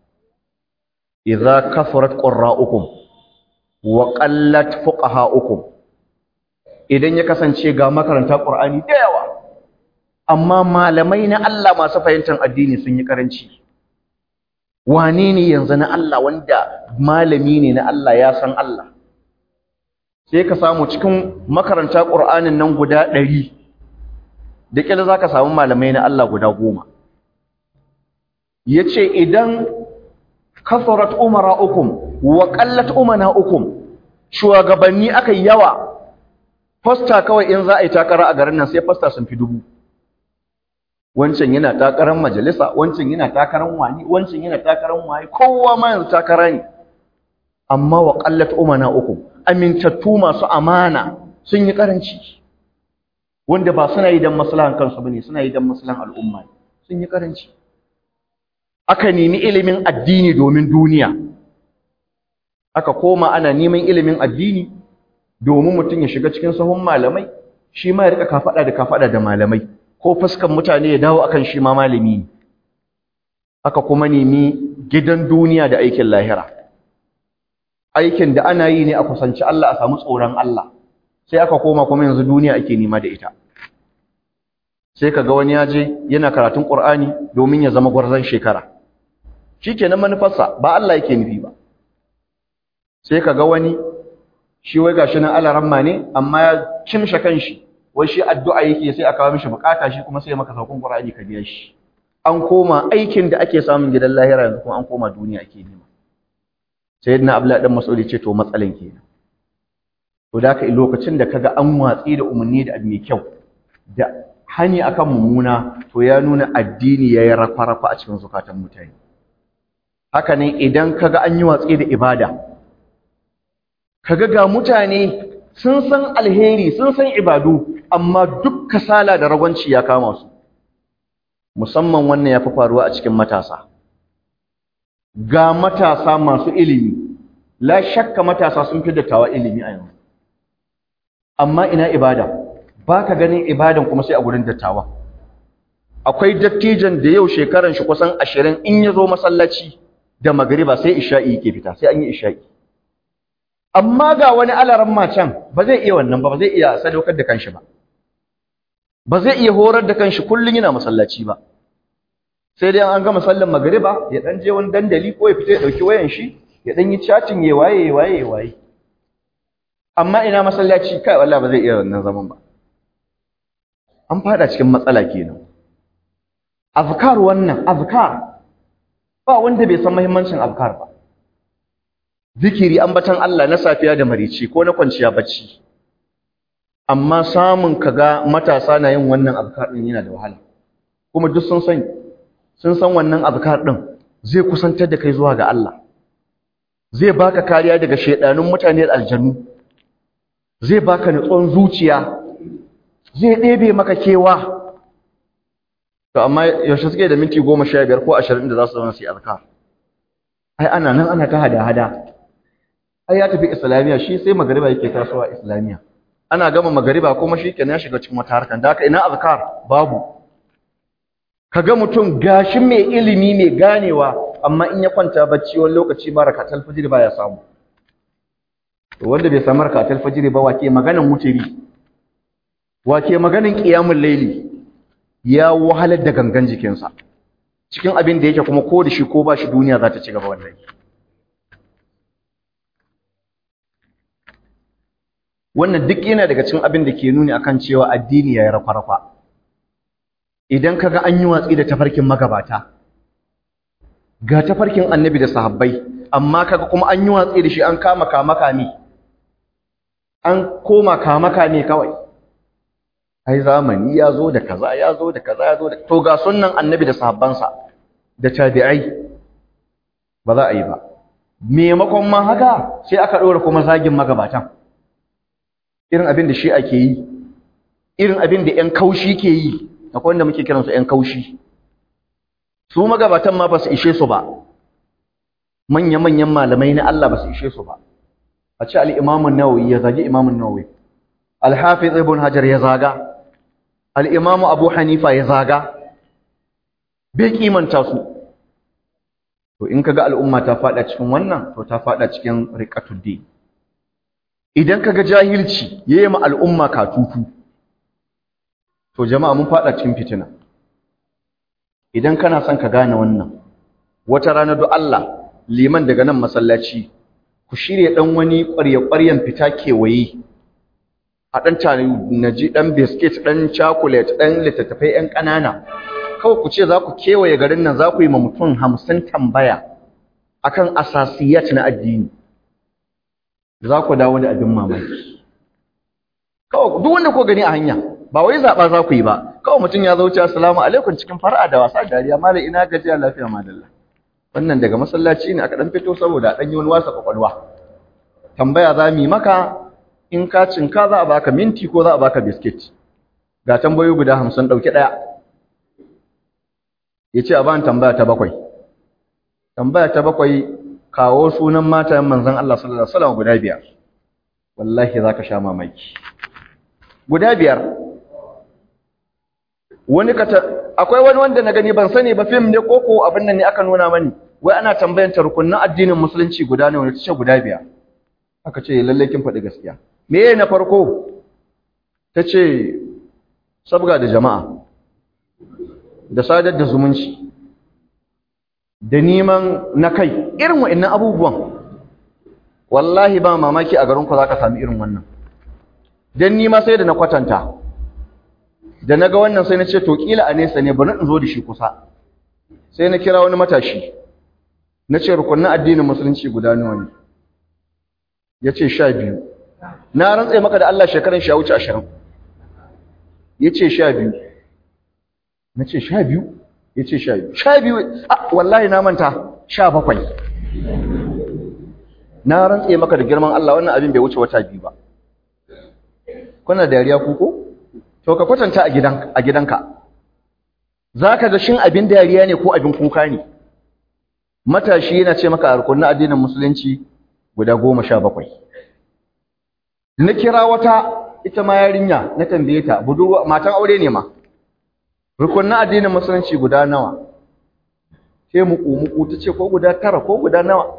idza kafarat qurra'ukum wa qallat fuqaha'ukum idan ya kasance ga makaranta qur'ani da yawa amma malamai na Allah masu fahimtar addini sun yi karanci wane ne yanzu na Allah wanda malami ne na Allah ya san Allah sai ka samu cikin makaranta qur'anin nan guda ɗari da kila zaka samu malamai na Allah guda goma yace idan kasarat umara'ukum wa qallat umana'ukum shugabanni akai yawa fasta kawai in za a yi takara a garin nan sai fasta sun fi dubu wancan yana takarar majalisa wancan yana takarar wani wancan yana takarar wani kowa ma yanzu takara ne amma wa qallat umana'ukum amintattu masu amana sun yi karanci wanda ba suna yi dan maslahan kansu bane suna yi dan maslahan al'umma sun yi karanci aka nemi ilimin addini domin duniya aka koma ana neman ilimin addini domin mutum ya shiga cikin sahun malamai shi ma ya rika kafada da kafada da malamai ko fuskan mutane ya dawo akan shi ma malami ne aka kuma nemi gidan duniya da aikin lahira aikin da ana yi ne a kusanci Allah a samu tsoron Allah sai aka koma kuma yanzu duniya ake nema da ita sai kaga wani ya je yana karatun Qur'ani domin ya zama gwarzon shekara shikenan manufarsa ba Allah yake nufi ba sai kaga wani shi wai gashi nan alaramma ne amma ya kimsha kanshi wai shi addu'a yake sai aka kawo mishi bukata shi kuma sai maka saukun Qur'ani ka biya shi an koma aikin da ake samun gidan lahira yanzu kuma an koma duniya ake nema sayyidina Abdullah dan Mas'ud ce to matsalan kenan to da ka lokacin da kaga an watsi da umarni da abu mai kyau da hani akan mummuna to ya nuna addini yayi rafa-rafa a cikin zukatan mutane haka ne idan kaga an yi watsi da ibada kaga ga mutane sun san alheri sun san ibadu amma duk kasala da ragwanci ya kama su musamman wannan ya fi faruwa a cikin matasa ga matasa masu ilimi la shakka matasa sun fi dattawa ilimi a yanzu amma ina ibada ba ka ganin ibadan kuma sai a gurin dattawa akwai dattijan da yau shekaran shi kusan ashirin in ya zo masallaci da magariba sai isha'i yake fita sai an yi isha'i amma ga wani alaran macan ba zai iya wannan ba ba zai iya sadaukar da kanshi ba ba zai iya horar da kanshi kullun yana masallaci ba sai dai an gama sallan magariba ya dan je wani dandali ko ya fita ya dauki wayan shi ya dan yi chatting ya waye ya waye ya waye amma ina masallaci kai wallahi ba zai iya wannan zaman ba an fada cikin matsala kenan azkar wannan azkar ba wanda bai san muhimmancin azkar ba zikiri ambatan Allah na safiya da marici ko na kwanciya bacci amma samun kaga matasa na yin wannan azkar din yana da wahala kuma duk sun san sun san wannan azkar din zai kusantar da kai zuwa ga Allah zai baka kariya daga shedanun mutane da aljannu zai baka nutsuwan zuciya zai ɗebe maka kewa to amma yaushe suke da minti goma sha biyar ko ashirin da za su zama su yi azkar ai ana nan ana ta hada-hada ai ya tafi islamiya shi sai magariba yake tasowa islamiya ana gama magariba kuma shi kenan ya shiga cikin wata harkar da haka ina azkar babu kaga mutum gashi mai ilimi mai ganewa amma in ya kwanta bacci wani lokaci ma rakatul fajr baya samu to wanda bai samu rakatul fajr ba wake maganan mutiri wake maganan qiyamul layli ya wahalar da gangan jikinsa cikin abin da yake kuma ko da shi ko ba shi duniya za ta ci gaba wallahi wannan duk yana daga cikin abin da ke nuni akan cewa addini ya yi rafa-rafa idan kaga an yi watsi da tafarkin magabata ga tafarkin annabi da sahabbai amma kaga kuma an yi watsi da shi an kama kamaka ne an koma kamaka ne kawai ai zamani ya zo da kaza ya zo da kaza ya zo da to ga sunnan annabi da sahabbansa da tabi'ai ba za a yi ba maimakon ma haka sai aka ɗora kuma zagin magabatan irin abin da shi ake yi irin abin da ƴan kaushi ke yi akwai wanda muke kiransu ƴan kaushi su magabatan ma ba su ishe su ba manya-manyan malamai na Allah ba su ishe su ba a ce al-Imam an-Nawawi ya zagi Imam an-Nawawi al-Hafiz Ibn Hajar ya zaga al-Imam Abu Hanifa ya zaga bai kimanta su to in kaga al'umma ta fada cikin wannan to ta fada cikin riqatud din idan kaga jahilci yayi ma al'umma katutu to jama'a mun fada cikin fitina idan kana son ka gane wannan wata rana do Allah liman daga nan masallaci ku shirye dan wani ƙwarya-ƙwaryan fita kewaye a dan tare naji dan biscuit dan chocolate dan littattafai yan ƙanana kawai ku ce za ku kewaye garin nan za ku yi ma mutum hamsin tambaya akan asasiyat na addini za ku dawo da abin mamaki kawai duk wanda ko gani a hanya ba wai zaɓa za ku yi ba kawai mutum ya zo wuce assalamu alaikum cikin fara'a da wasa dariya malam ina gajiya lafiya madalla wannan daga masallaci ne aka dan fito saboda dan yi wani wasa kwakwalwa tambaya za mu yi maka in ka cinka za a baka minti ko za a baka biskit ga tambayoyi guda hamsin ɗauki ɗaya ya ce a bani tambaya ta bakwai tambaya ta bakwai kawo sunan matayen manzon Allah sallallahu alaihi wasallam guda biyar wallahi zaka sha mamaki guda biyar wani kata akwai wani wanda na gani ban sani ba film ne ko ko abin nan ne aka nuna mani wai ana tambayan ta rukunnan addinin musulunci guda ne wani tace guda biyar aka ce lalle kin faɗi gaskiya me na farko tace sabga da jama'a da sadar da zumunci da neman na kai irin wa'annan abubuwan wallahi ba mamaki a garinku za ka sami irin wannan don nima sai da na kwatanta da na ga wannan sai na ce to kila a nesa ne bari in zo da shi kusa sai na kira wani matashi na ce rukunin addinin musulunci guda nawa ne ya ce sha biyu na rantse maka da Allah shekarun sha wuce ashirin ya ce sha biyu na ce sha biyu ya ce sha biyu sha biyu a wallahi na manta sha bakwai na rantse maka da girman Allah wannan abin bai wuce wata biyu ba kuna dariya kuko to ka kwatanta a gidan a gidanka zaka ga shin abin dariya ne ko abin kuka ne matashi yana ce maka a rukunin addinin musulunci guda goma sha bakwai na kira wata ita ma yarinya na tambaye ta budurwa matan aure ne ma rukunin addinin musulunci guda nawa sai muku-muku ta ce ko guda tara ko guda nawa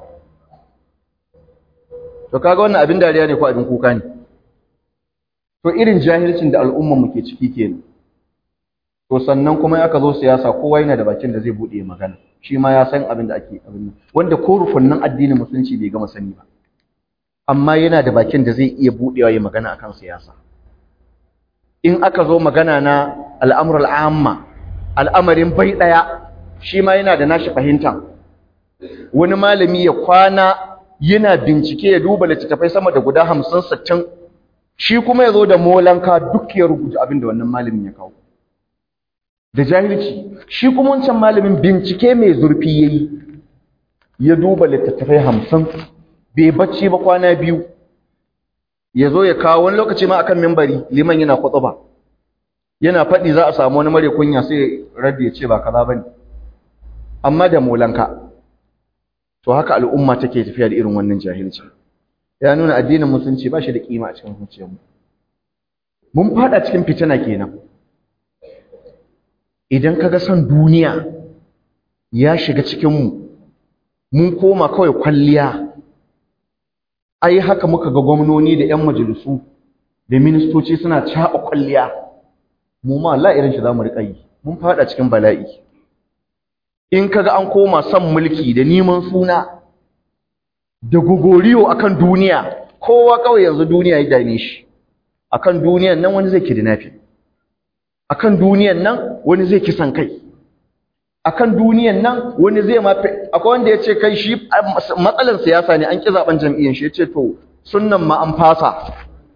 to kaga wannan abin dariya ne ko abin kuka ne to irin jahilcin da al'umman mu ke ciki kenan to sannan kuma aka zo siyasa kowa yana da bakin da zai bude magana shi ma ya san abin da ake abin wanda ko rukunnan addinin musulunci bai gama sani ba amma yana da bakin da zai iya budewa ya magana akan siyasa in aka zo magana na al'amurul amma al'amarin bai ɗaya shi ma yana da nashi fahimta wani malami ya kwana yana bincike ya duba littattafai sama da guda hamsin sittin shi kuma ya zo da molanka duk ya rubuta abin da wannan malamin ya kawo da jahilci shi kuma wancan malamin bincike mai zurfi ya yi ya duba littattafai hamsin bai bacci ba kwana biyu ya zo ya kawo wani lokaci ma akan mimbari liman yana ba. yana faɗi za a samu wani mare kunya sai raddi ya ce ba kaza bane amma da molanka to haka al'umma take tafiya da irin wannan jahilci ya nuna addinin musulunci ba shi da kima a cikin zuciyarmu mun fada cikin fitina kenan idan kaga son duniya ya shiga cikinmu mun koma kawai kwalliya ai haka muka ga gwamnoni da 'yan majalisu da ministoci suna caɓa kwalliya mu ma Allah irin shi za mu riƙa yi mun fada cikin bala'i in kaga an koma son mulki da neman suna da gogoriyo akan duniya kowa kawai yanzu duniya ya dame shi akan duniyan nan wani zai kidnapping akan duniyan nan wani zai kisan kai akan duniyan nan wani zai ma akwai wanda ya ce kai shi matsalar siyasa ne an ki zaben jam'iyyar shi ya ce to sunnan ma an fasa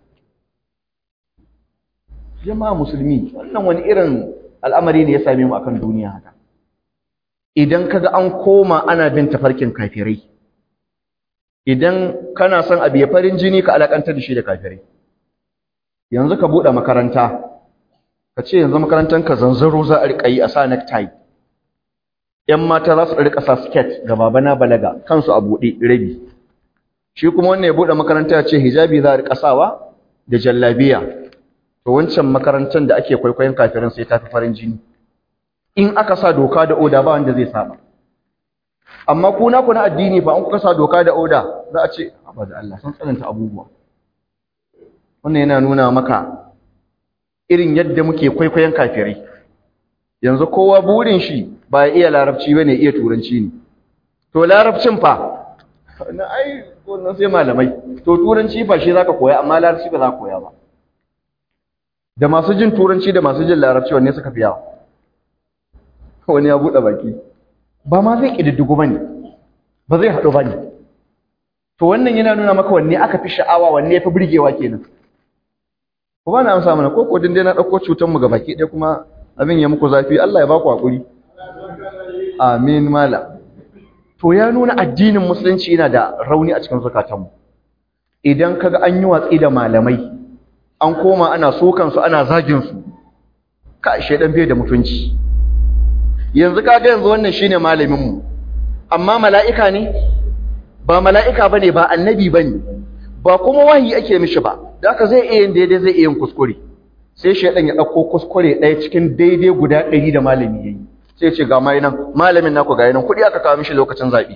jama'a musulmi wannan wani irin al'amari ne ya same mu akan duniya haka idan kaga an koma ana bin tafarkin kafirai idan kana son abu ya farin jini ka alakantar da shi da kafirai yanzu ka buɗe makaranta ka ce yanzu makarantanka zanzaro za a riƙa yi a sa necktie ‘yan mata za su riƙa sa skirt ga babana balaga kansu a buɗe rabi shi kuma wannan ya buɗe makaranta ya ce hijabi za a riƙa sawa da jallabiya to wancan makarantar da ake kwaikwayon kafirin sai ta fi farin jini in aka sa doka da oda ba wanda zai saba amma ku na ku na addini fa an kuka sa doka da oda za a ce ba da Allah sun tsananta abubuwa wannan yana nuna maka irin yadda muke kwaikwayon kafirai yanzu kowa burin shi ba ya iya larabci bane iya turanci ne to larabcin fa na ai wannan sai malamai to turanci fa shi zaka koya amma larabci ba za ka koya ba da masu jin turanci da masu jin larabci wanne suka fi yawa wani ya buɗe baki ba ma zai ƙididdigo ba ne ba zai haɗu ba ne to wannan yana nuna maka wanne aka fi sha'awa wanne ya fi birgewa kenan ku ba na amsa mana ko kodin dai na ɗauko cutanmu ga baki ɗaya kuma abin ya muku zafi Allah ya ba ku haƙuri amin mala to ya nuna addinin musulunci yana da rauni a cikin zukatanmu idan kaga an yi watsi da malamai an koma ana sokansu ana zaginsu ka shaidan bai da mutunci yanzu kaga yanzu wannan shine malamin mu amma mala'ika ne ba mala'ika bane ba annabi bane ba kuma wahayi ake mishi ba da haka zai iya yin daidai zai iya yin kuskure sai shaidan ya dauko kuskure ɗaya cikin daidai guda ɗari da malami yayi sai ce ga mai nan malamin naku ga nan kuɗi aka kawo mishi lokacin zaɓe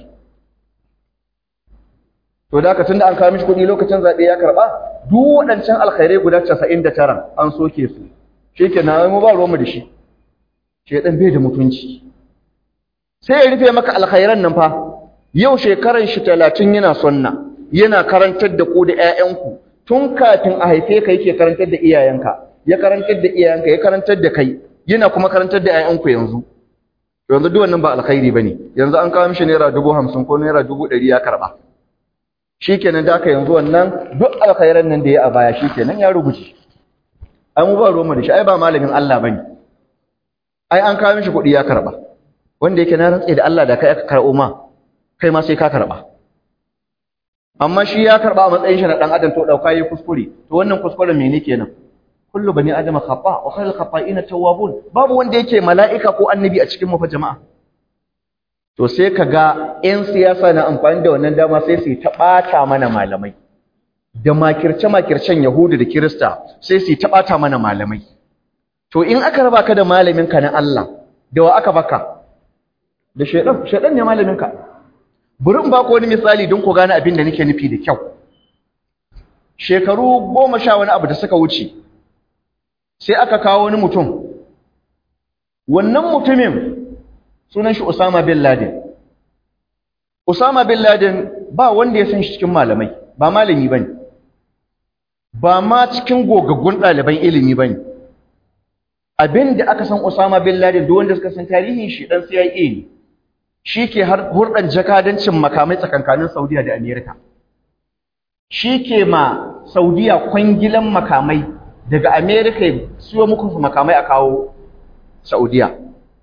to da haka tunda an kawo mishi kuɗi lokacin zaɓe ya karɓa duk waɗancan alkhairai guda 99 an soke su shikenan mu ba ruwanmu da shi shedan bai da mutunci sai ya rufe maka alkhairan nan fa yau shekaran shi 30 yana sunna yana karantar da ku da ƴaƴanku tun kafin a haife ka yake karantar da iyayenka ya karantar da iyayenka ya karantar da kai yana kuma karantar da ƴaƴanku yanzu yanzu duk wannan ba alkhairi bane yanzu an kawo mishi naira 50 ko naira 100 ya karba shikenan da ka yanzu wannan duk alkhairan nan da ya a baya shikenan ya rubuce ai mu ba ruwan da shi ai ba malamin Allah bane ai an kawo mishi kuɗi ya karɓa wanda yake na rantse da Allah da kai aka karɓo ma kai ma sai ka karɓa amma shi ya karɓa a matsayin shi na ɗan adam to ɗauka yi kuskure to wannan kuskuren mene kenan kullu bani adama khata wa khairul khata'ina tawwabun babu wanda yake mala'ika ko annabi a cikin mu fa jama'a to sai kaga ƴan siyasa na amfani da wannan dama sai su ta ɓata mana malamai da makirce makircen yahudu da kirista sai su ta ɓata mana malamai To in aka raba ka da malaminka na Allah, da wa aka baka? Da shaidan, shaidan ne malaminka. Bari in ba ku wani misali don ku gane abin da nake nufi da kyau. Shekaru goma sha wani abu da suka wuce, sai aka kawo wani mutum. Wannan mutumin sunan shi Usama bin Laden. Usama bin Laden ba wanda ya san shi cikin malamai, ba malami bane. Ba ma cikin gogaggun ɗaliban ilimi bane. abin da aka san Osama bin Laden duk wanda suka san tarihin shi dan CIA ne shi ke har hurdan jakadancin makamai tsakankanin Saudiya da Amerika shi ke ma Saudiya kwangilan makamai daga Amerika siyo muku makamai a kawo Saudiya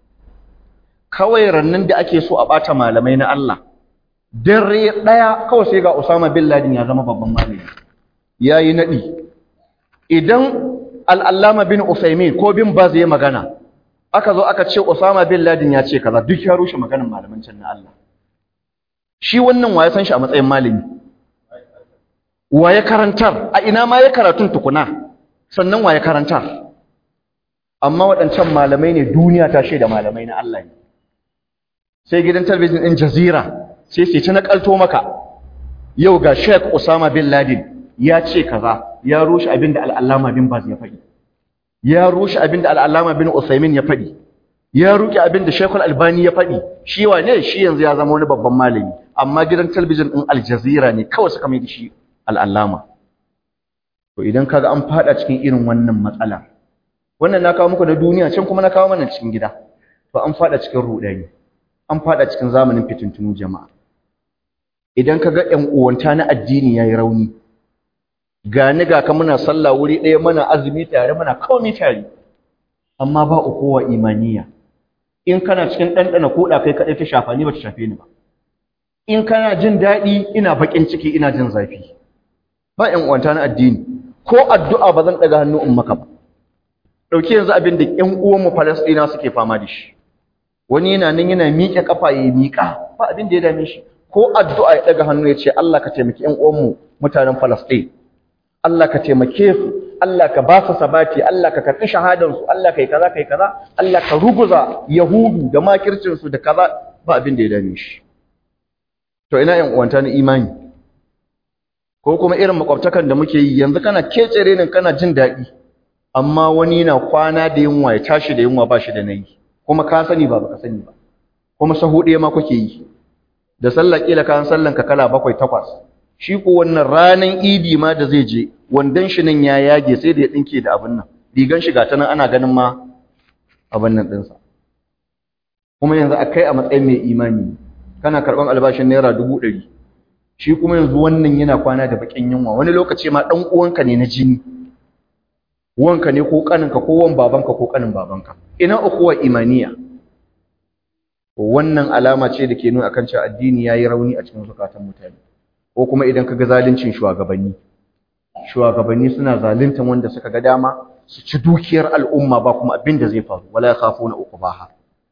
kawai rannan da ake so a bata malamai na Allah dare daya kawai sai ga Osama bin Laden ya zama babban malami yayi nadi idan al'allama bin Usaimin ko bin Baz ya magana, aka zo aka ce Osama bin Laden ya ce kaza duk ya rushe maganin malaman can na Allah. Shi wannan wa ya san shi a matsayin malami? wa ya karantar a ina ma ya karatun tukuna sannan wa ya karantar amma waɗancan malamai ne duniya ta shaida malamai na Allah ne sai gidan talabijin ɗin jazira sai sai ta nakalto maka yau ga Sheikh Osama bin Laden ya ce kaza ya rushe abin da al'allama bin Baz ya faɗi ya rushe abin da al'allama bin Usaimin ya faɗi ya ruke abin da Sheikh Albani ya faɗi shi wane shi yanzu ya zama wani babban malami amma gidan talabijin ɗin Al Jazeera ne kawai suka mai da shi al'allama to idan kaga an fada cikin irin wannan matsala wannan na kawo muku na duniya can kuma na kawo mana cikin gida to an fada cikin rudani an fada cikin zamanin fitintunu jama'a idan kaga ƴan uwanta na addini yayi rauni gani ga ka muna sallah wuri ɗaya muna azumi tare muna komai tare amma ba ukuwa imaniya in kana cikin ɗanɗana koɗa kai kaɗai ta shafa ni ba ta shafe ni ba in kana jin daɗi ina baƙin ciki ina jin zafi ba ƴan uwanta na addini ko addu'a ba zan ɗaga hannu in maka ba ɗauki yanzu abin da ƴan uwanmu Falasɗina suke fama da shi wani yana nan yana miƙe ƙafa ya miƙa ba abin da ya dame shi ko addu'a ya ɗaga hannu ya ce Allah ka taimaki ƴan uwanmu mutanen Falasɗin Allah ka taimake su Allah ka ba su sabati Allah ka karɓi shahadansu Allah ka yi kaza ka yi kaza Allah ka ruguza Yahudu da makircinsu da kaza ba abin da ya dame shi to ina ƴan uwanta na imani ko kuma irin makwabtakan da muke yi yanzu kana kecere ne kana jin daɗi amma wani na kwana da yunwa ya tashi da yunwa ba shi da nayi kuma ka sani ba baka sani ba kuma sahu ɗaya ma kuke yi da sallah kila kan sallan ka kala bakwai takwas shi ko wannan ranan idi ma da zai je wandan shi nan ya yage sai da ya dinke da abin nan rigan shi ta nan ana ganin ma abin nan ɗinsa kuma yanzu akai a matsayin mai imani kana karɓan albashin naira dubu ɗari shi kuma yanzu wannan yana kwana da bakin yunwa wani lokaci ma dan uwanka ne na jini uwanka ne ko kaninka ko wan babanka ko kanin babanka ina ukuwa imaniya wannan alama ce da ke nuna akan cewa addini yayi rauni a cikin zukatan mutane ko kuma idan kaga zaluncin shugabanni shugabanni suna zaluntan wanda suka ga dama su ci dukiyar al'umma ba kuma abin da zai faru wala yakhafuna uqbaha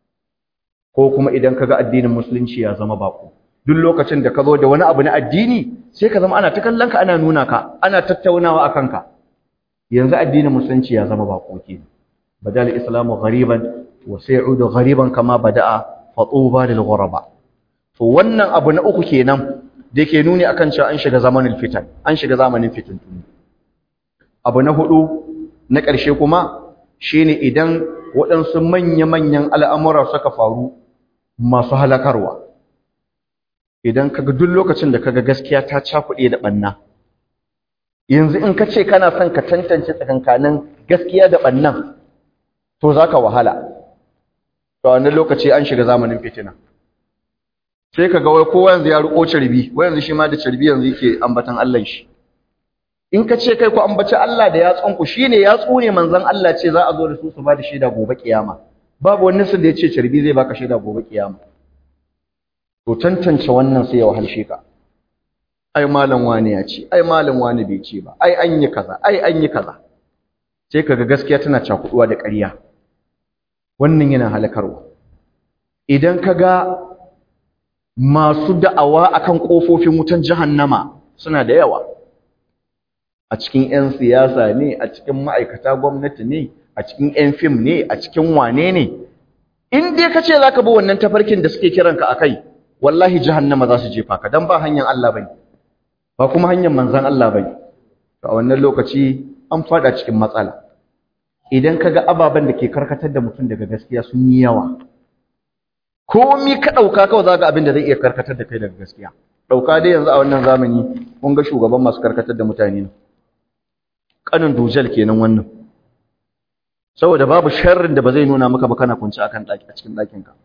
ko kuma idan kaga addinin musulunci ya zama bako duk lokacin da ka zo da wani abu na addini sai ka zama ana ta kallon ka ana nuna ka ana tattaunawa akan ka yanzu addinin musulunci ya zama bako ke badal islamu ghariban wa sayudu ghariban kama bada'a fa tuba lil ghuraba to wannan abu na uku kenan da yake nuni akan cewa an shiga zamanin fitan an shiga zamanin fitintunu abu na hudu na ƙarshe kuma shine idan waɗansu manya-manyan al'amura suka faru masu halakarwa idan kaga duk lokacin da kaga gaskiya ta cakuɗe da ɓanna yanzu in ka ce kana son ka tantance tsakankanin gaskiya da ɓannan to za ka wahala to wannan lokaci an shiga zamanin fitina sai ka ga wai kowa yanzu ya riƙo carbi wai yanzu shi ma da carbi yanzu yake ambatan Allah shi in ka ce kai ku ambaci Allah da yatsunku shine yatsu ne manzon Allah ce za a zo da su su ba da shaida gobe kiyama babu wani sun da ya ce carbi zai baka shaida gobe kiyama to tantance wannan sai ya wahalshe ka ai malam wani ya ce ai malam wani bai ce ba ai an yi kaza ai an yi kaza sai kaga gaskiya tana cakuduwa da ƙarya wannan yana halakarwa idan kaga masu da'awa akan kofofin wutan jahannama suna da yawa a cikin 'yan siyasa ne a cikin ma'aikata gwamnati ne a cikin 'yan fim ne a cikin wane ne in dai ka ce za ka bi wannan tafarkin da suke kiranka a kai wallahi jahannama za su jefa ka don ba hanyar Allah bane ba kuma hanyar manzan Allah bane to a wannan lokaci an fada cikin matsala idan kaga ababen da ke karkatar da mutum daga gaskiya sun yi yawa komi ka dauka kawai zaka abin da zai iya karkatar da kai daga gaskiya dauka dai yanzu a wannan zamani kun ga shugaban masu karkatar da mutane ne kanin dujal kenan wannan saboda babu sharrin da ba zai nuna maka ba kana kunci akan daki a cikin dakin ka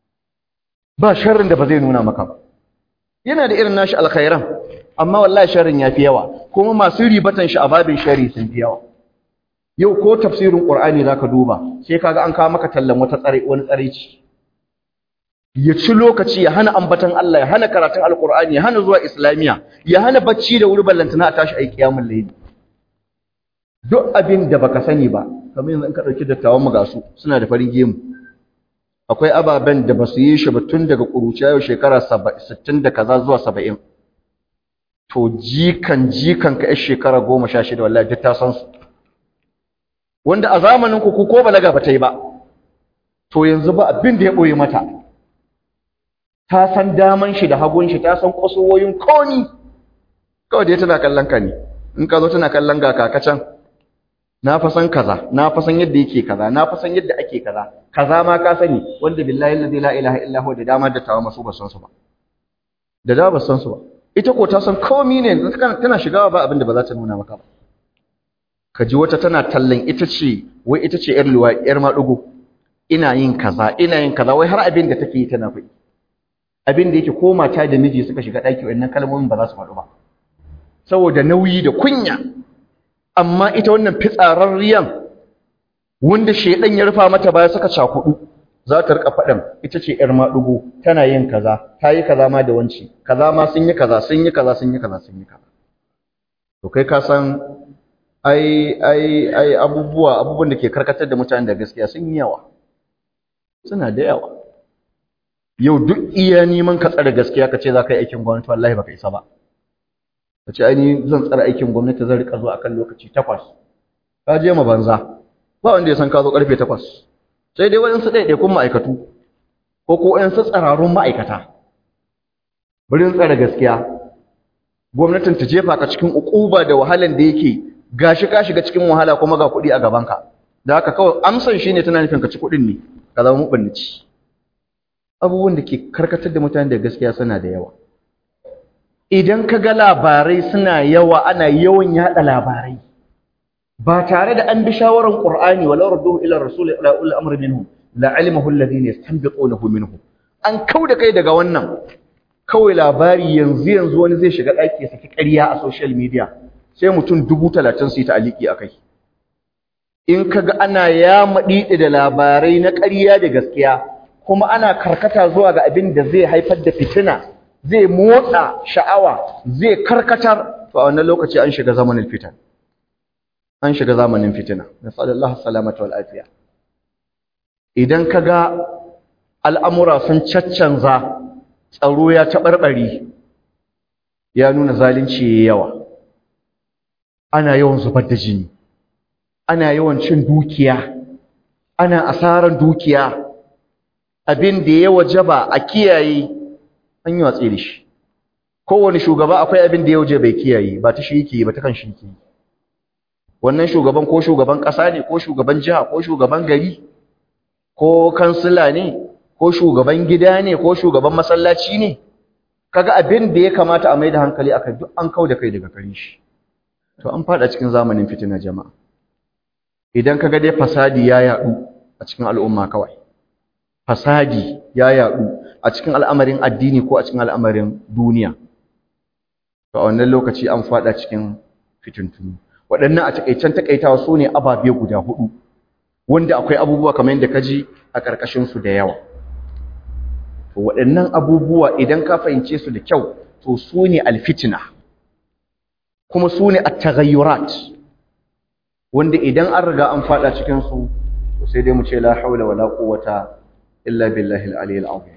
ba sharrin da ba zai nuna maka ba yana da irin nashi alkhairan amma wallahi sharrin yafi yawa kuma masu ribatan shi a babin sharri sun fi yawa yau ko tafsirin qur'ani zaka duba sai kaga an kawo maka tallan wata tsare wani tsareci ya ci lokaci ya hana ambatan Allah ya hana karatun alqur'ani ya hana zuwa islamiya ya hana bacci da wuri ballantana a tashi ayi qiyamul layl duk abin da baka sani ba kamar yanzu in ka dauki dattawan mu gasu suna da farin gemu akwai ababen da basu yi shi ba tun daga kuruciya yau shekara 60 da kaza zuwa 70 to jikan jikan ka yar shekara goma sha shida wallahi duk ta san su wanda a zamanin ku ko balaga ba ta yi ba to yanzu ba abin da ya ɓoye mata ta san daman shi da hagun shi ta san kusurwoyin komi kawai dai tana kallon ka ne in ka zo tana kallon ga kakacan na fa san kaza na fa san yadda yake kaza na fa san yadda ake kaza kaza ma ka sani wanda billahi alladhi la ilaha illa huwa da dama da tawa masu ba san su ba da dama ba san su ba ita ko ta san komi ne tana shigawa ba abin da ba za ta nuna maka ba ka ji wata tana tallan ita ce wai ita ce yar luwa yar madugo ina yin kaza ina yin kaza wai har abin da take yi tana faɗi abin da yake ko mata da miji suka shiga ɗaki wannan kalmomin ba za su faɗu ba saboda nauyi da kunya amma ita wannan fitsararriyan wanda shedan ya rufa mata baya suka cakudu za ta rika faɗin ita ce ƴar maɗugo tana yin kaza ta yi kaza ma da wanci kaza ma sun yi kaza sun yi kaza sun yi kaza sun yi kaza to kai ka san ai ai ai abubuwa abubuwan da ke karkatar da mutane da gaskiya sun yi yawa suna da yawa yau duk iya neman ka tsare gaskiya ka ce za ka yi aikin gwamnati wallahi baka isa ba ka ce ai zan tsare aikin gwamnati zan rika zuwa akan lokaci takwas ka je ma banza ba wanda ya san ka zo karfe takwas sai dai waɗansu ɗaiɗaikun ma'aikatu ko ko waɗansu tsararrun ma'aikata birin tsare gaskiya gwamnatin ta jefa ka cikin ukuba da wahalan da yake gashi ka shiga cikin wahala kuma ga kuɗi a gabanka da haka kawai amsan shine tana nufin ka ci kuɗin ne ka zama mubannici abubuwan da ke karkatar da mutane da gaskiya suna da yawa idan ka ga labarai suna yawa ana yawan yada labarai ba tare da an bi shawaran qur'ani wala radduhu ila rasul ila ul amr minhum la alimahu alladhina yastanbiqunahu minhum an kauda kai daga wannan kawai labari yanzu yanzu wani zai shiga daki ya saki ƙarya a social media sai mutum dubu talatin su yi ta'aliki akai in kaga ana ya maɗiɗi da labarai na ƙarya da gaskiya kuma ana karkata zuwa ga abin da zai haifar da fitina zai motsa sha'awa zai karkatar to a wannan lokaci an shiga zamanin fitan an shiga zamanin fitina nasallallahu salamata wal afiya idan kaga al'amura sun caccanza tsaro ya taɓarɓari ya nuna zalunci yayi yawa ana yawan zubar da jini ana yawan cin dukiya ana asaran dukiya abin da ya wajaba a kiyaye an yi watsi da shi kowane shugaba akwai abin da ya waje bai kiyaye ba ta shi yake ba ta kan shi yake wannan shugaban ko shugaban ƙasa ne ko shugaban jiha ko shugaban gari ko kansila ne ko shugaban gida ne ko shugaban masallaci ne kaga abin da ya kamata a mai da hankali akai duk an kau da kai daga kare shi to an fada cikin zamanin fitina jama'a idan kaga dai fasadi ya yadu a cikin al'umma kawai fasadi ya yadu a cikin al'amarin addini ko a cikin al'amarin duniya to a wannan lokaci an fada cikin fitintunu waɗannan a takaicen takaitawa su ne ababe guda hudu wanda akwai abubuwa kamar yadda kaji a ƙarƙashin su da yawa to waɗannan abubuwa idan ka fahimce su da kyau to su ne alfitina kuma su ne at-taghayyurat wanda idan an riga an fada cikin su to sai dai mu ce la haula wala quwwata illa billahi al-aliyyil azim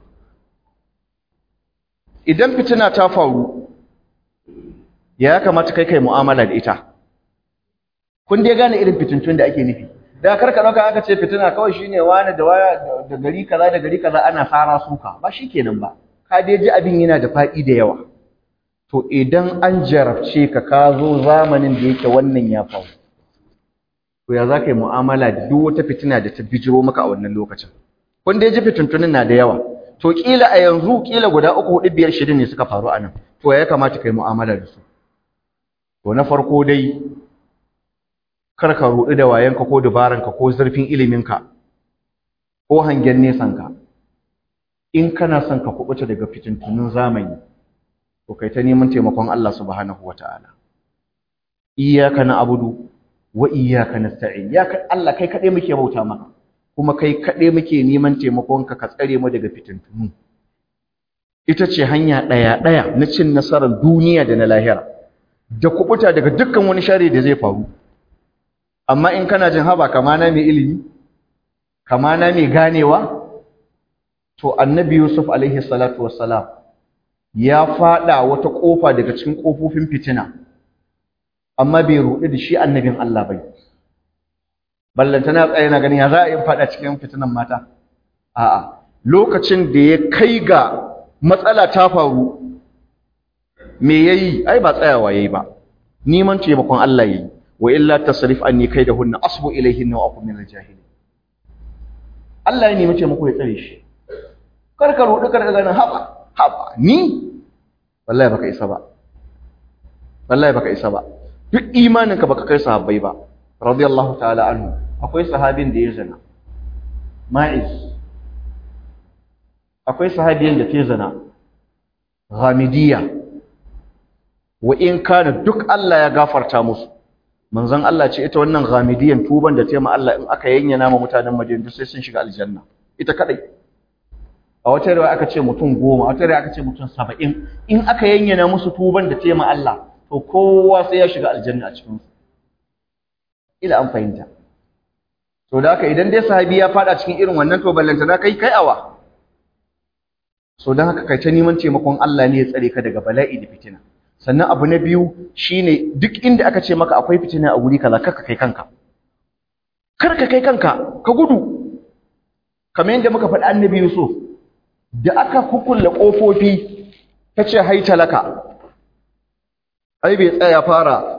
idan fitina ta faru ya kamata kai kai mu'amala da ita kun dai gane irin fitintun da ake nufi da karka dauka aka ce fitina kawai shine wani da waya da gari kaza da gari kaza ana fara suka ba shikenan ba ka dai ji abin yana da fadi da yawa to idan an jarabce ka ka zo zamanin da yake wannan ya faru to ya zaka yi mu'amala da duk wata fitina da ta bijiro maka a wannan lokacin kun dai ji fitintunin na da yawa to kila a yanzu kila guda uku hudu biyar shida ne suka faru anan to ya kamata kai mu'amala da su to na farko dai kar ka ruɗu da wayanka ko dubaranka ko zurfin iliminka ko hangen nesanka in kana son ka kubuta daga fitintunun zamani to kai ta neman taimakon Allah subhanahu wataala iyyaka na'budu wa iyyaka nasta'in ya Allah kai kade muke bauta maka kuma kai kade muke neman taimakonka ka tsare mu daga fitintunu ita ce hanya daya daya na cin nasarar duniya da na lahira da kubuta daga dukkan wani shari da zai faru amma in kana jin haba kamana mai ilimi kamana mai ganewa to annabi yusuf alaihi salatu wassalam ya fada wata kofa daga cikin kofofin fitina amma bai ruɗu da shi annabin Allah bai ballantana tsaye na ganin ya za a yi fada cikin fitinan mata a'a lokacin da ya kai ga matsala ta faru me yayi ai ba tsayawa yayi ba neman taimakon Allah yayi wa illa tasrif anni kaidahunna asbu ilayhinna wa aqum min al-jahilin Allah ya nemi taimako ya tsare shi kar ka roɗi kar ka ganin haba haba ni wallahi baka isa ba wallahi baka isa ba duk imaninka baka kai sahabbai ba radiyallahu ta'ala anhu akwai sahabin da ya zina ma'iz akwai sahabiyan da ta zina ghamidiyya wa in kana duk Allah ya gafarta musu manzon Allah ce ita wannan ghamidiyyan tuban da ta ma Allah in aka yanyana ma mutanen Madina sai sun shiga aljanna ita kadai a wata riwaya aka ce mutum goma a wata riwaya aka ce mutum saba'in in aka yanyana musu tuban da ta ma Allah to kowa sai ya shiga aljanna a cikin su ila an fahimta to da haka idan dai sahabi ya fada cikin irin wannan to ballanta da kai kai awa so dan haka kai ta neman taimakon Allah ne ya tsare ka daga bala'i da fitina sannan abu na biyu shine duk inda aka ce maka akwai fitina a guri kaza kar ka kai kanka kar ka kai kanka ka gudu kamar yadda muka faɗi annabi Yusuf da aka kukulle kofofi tace hai talaka ai bai tsaya fara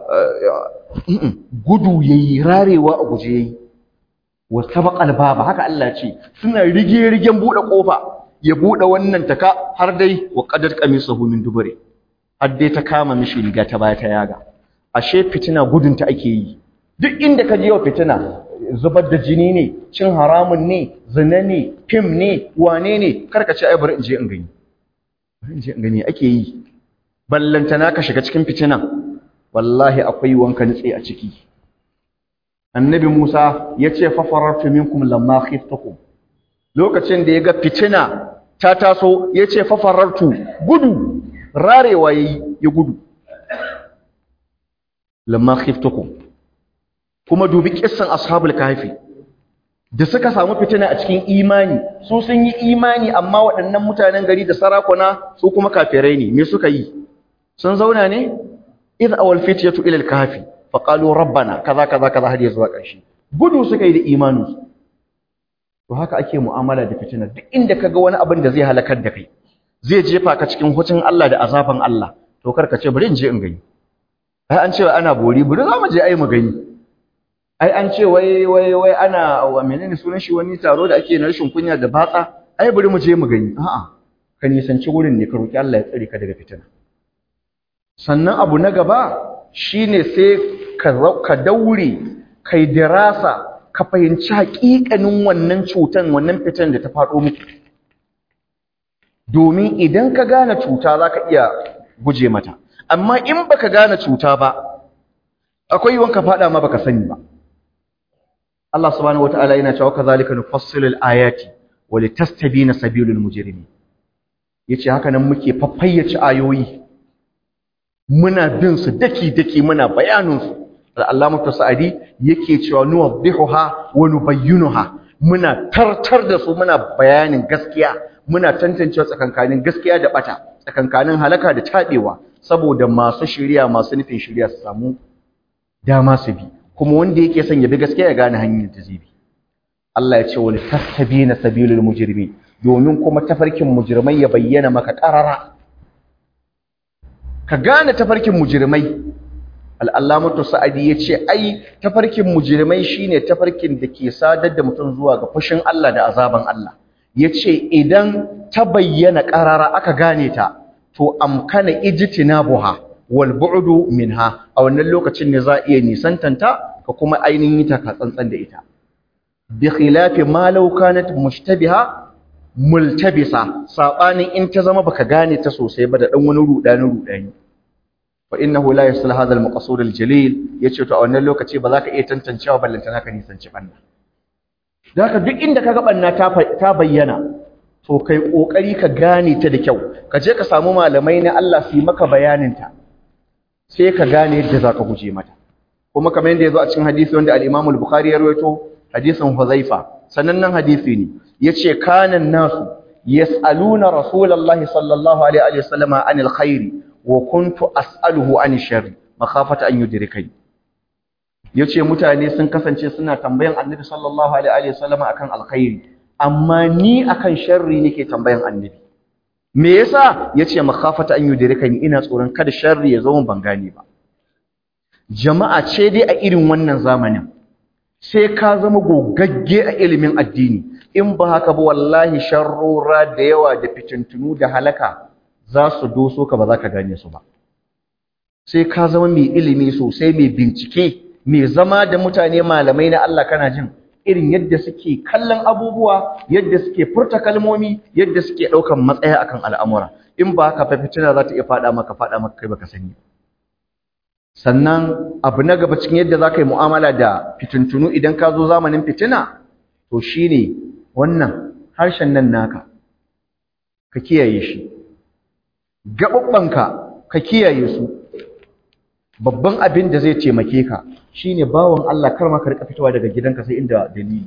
gudu yayi rarewa a guje yayi wa sabaqal baba haka Allah ce suna rige rigen bude kofa ya bude wannan taka har dai wa qadar qamisuhu min dubure har dai ta kama mishi riga ta baya ta yaga ashe fitina gudun ta ake yi duk inda ka je wa fitina zubar da jini ne cin haramun ne zina ne fim ne wane ne karka ce ai bari in je in gani bari in je in gani ake yi ballantana ka shiga cikin fitina wallahi akwai wanka nitse a ciki annabi Musa ya ce fafarartu minkum lamma khiftakum lokacin da ya ga fitina ta taso ya ce fafarartu gudu rarewa yayi ya gudu lamma khiftakum kuma dubi kissan ashabul kahfi da suka samu fitina a cikin imani su sun yi imani amma waɗannan mutanen gari da sarakuna su kuma kafirai ne me suka yi sun zauna ne idh awal fityatu ila al-kahfi fa qalu rabbana kaza kaza kaza har zuwa ƙarshe gudu suka yi da imanin to haka ake mu'amala da fitina duk inda kaga wani abin da zai halakar da kai zai jefa ka cikin hucin Allah da azaban Allah to kar ka ce bari in je in gani ai an ce ana bori bari za mu je ai mu gani ai an ce wai wai wai ana wa menene sunan shi wani taro da ake na rashin kunya da batsa ai bari mu je mu gani a'a ka nisanci wurin ne ka roki Allah ya tsare ka daga fitina sannan abu na gaba shine sai ka daure kai dirasa ka fahimci haƙiƙanin wannan cutan wannan fitan da ta faɗo muku domin idan ka gane cuta za ka iya guje mata amma in baka gane cuta ba akwai wanka faɗa ma baka sani ba Allah subhanahu wataala yana cewa kazalika nufassilu al-ayati wa litastabina sabilul mujrimin yace haka nan muke faffayyace ayoyi muna bin su daki-daki muna bayaninsu al'alamatu sa'adi yake cewa nuwaddihuha wa nubayyinuha muna tartar da su muna bayanin gaskiya muna tantancewa tsakankanin gaskiya da bata tsakankanin halaka da tabewa saboda masu shiriya masu nufin shiriya su samu dama su bi kuma wanda yake son ya bi gaskiya ya gane hanyar da zai bi Allah ya ce wal tastabina sabilul mujrimin domin kuma tafarkin mujrimai ya bayyana maka qarara ka gane tafarkin mujirmai al'allamatu sa'adi ya ce ai tafarkin mujirmai shine tafarkin da ke sadar da mutum zuwa ga fushin Allah da azaban Allah ya ce idan ta bayyana ƙarara aka gane ta to amkana ijtinabuha wal bu'du minha a wannan lokacin ne za a iya nisantanta ka kuma ainihin yi ta tsantsan da ita bi khilafi ma law kanat mushtabiha multabisa sabanin in ta zama baka gane ta sosai ba da dan wani rudani rudani fa innahu la yasla hadha al-maqsud al-jalil yace to a wannan lokaci ba za ka iya tantancewa ballantana ka nisanci banna haka duk inda kaga banna ta ta bayyana to kai kokari ka gane ta da kyau ka je ka samu malamai na Allah su yi maka bayanin ta sai ka gane yadda za ka guje mata kuma kamar yadda yazo a cikin hadisi wanda al-Imam al-Bukhari ya rawaito hadisin Huzaifa sanannen hadisi ne yace kanan nasu yas'aluna rasulullahi sallallahu alaihi wa sallama anil khairi wa kuntu as'aluhu anil sharri makhafata an yudrikani yace mutane sun kasance suna tambayan annabi sallallahu alaihi wa sallama akan alkhairi amma ni akan sharri nake tambayan annabi me yasa yace makhafata an yudrikani ina tsoron kada sharri ya zo mun ban gane ba jama'a ce dai a irin wannan zamanin sai ka zama gogagge a ilimin addini in ba haka ba wallahi sharrora da yawa da fitintunu da halaka za su doso ka ba za ka gane su ba sai ka zama mai ilimi sosai mai bincike mai zama da mutane malamai na Allah kana jin irin yadda suke kallon abubuwa yadda suke furta kalmomi yadda suke ɗaukan matsaya akan al'amura in ba haka fa fitina za ta iya faɗa maka faɗa maka kai baka sani sannan abu na gaba cikin yadda za ka yi mu'amala da fitintunu idan ka zo zamanin fitina to shine wannan harshen nan naka ka kiyaye shi gaɓaɓɓanka ka kiyaye su babban abin da zai taimake ka shine bawan Allah kar ma ka rika fitowa daga gidanka sai inda dalili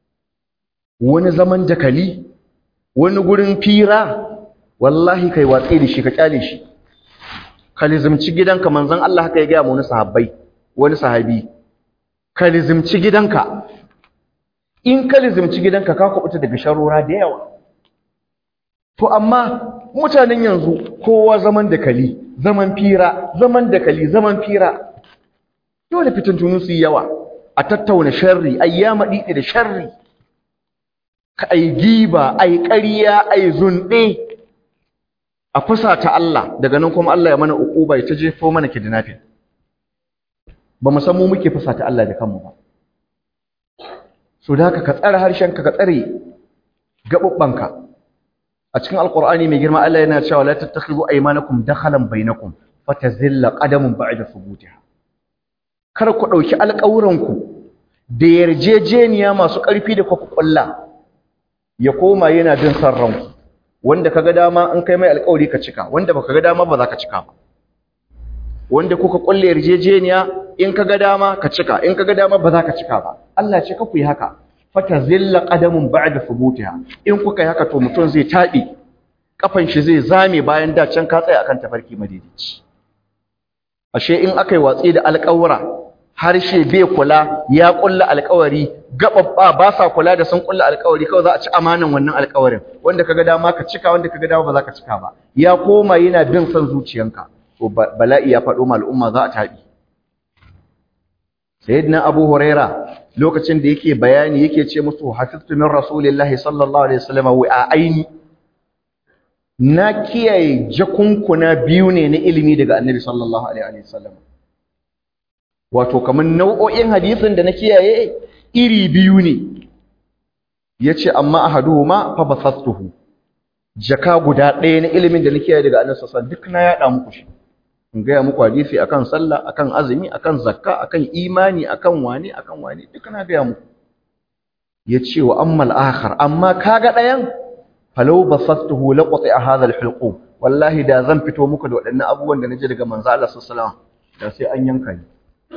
wani zaman dakali wani gurin fira wallahi kai watsi da shi ka kyale shi ka lizimci gidanka manzon Allah haka ya ga mu wani sahabbai wani sahabi ka lizimci gidanka in ka lizimci gidanka ka kubuta daga sharora da yawa to amma mutanen yanzu kowa zaman dakali zaman fira zaman dakali zaman fira dole fitintunu su yi yawa a tattauna sharri ai ya maɗiɗi da sharri ka ai giba ai ƙarya ai zunɗe a fusata Allah daga nan kuma Allah ya mana uquba ya ta jefo mana kidnapping ba mu san mu muke fusata Allah da kanmu ba so da haka ka tsare harshenka ka tsare gabubbanka a cikin alqur'ani mai girma Allah yana cewa la tattakhidhu aymanakum dakhalan bainakum fatazilla qadamun ba'da thubutiha kar ku dauki alƙawuranku da yarjejeniya masu ƙarfi da kuka kulla ya koma yana jin san ranku wanda kaga dama in kai mai alƙawari ka cika wanda baka ga dama ba za ka cika ba wanda kuka kulle yarjejeniya in kaga dama ka cika in kaga dama ba za ka cika ba Allah ce ka ku yi haka fata zilla qadamun ba'da thubutiha in kuka yi haka to mutum zai tabi kafan shi zai zame bayan da can ka tsaya akan tafarki madidici ashe in aka yi watsi da alƙawura harshe bai kula ya kulla alƙawari gababba ba sa kula da sun kulla alƙawari kawai za a ci amanan wannan alƙawarin wanda kaga dama ka cika wanda kaga dama ba za ka cika ba ya koma yana bin son zuciyanka to bala'i ya faɗo ma al'umma za a tabi sayyidina abu huraira lokacin da yake bayani yake ce musu hafiztu min rasulillahi sallallahu alaihi wasallam wa aini na kiyaye jakunkuna biyu ne na ilimi daga annabi sallallahu alaihi wasallam wato kamar nau'o'in hadisin da na kiyaye iri biyu ne yace amma ahaduhuma fa basastuhu jaka guda ɗaya na ilimin da na kiyaye daga annabi sallallahu alaihi wasallam duk na yada muku shi in gaya muku hadisi akan sallah akan azumi akan zakka akan imani akan wani akan wani duk na gaya muku yace wa ammal akhar amma kaga ɗayan falau basastuhu laqati hadha alhulqum wallahi da zan fito muku da waɗannan abubuwan da naji daga manzo Allah sallallahu alaihi wasallam da sai an yanka ni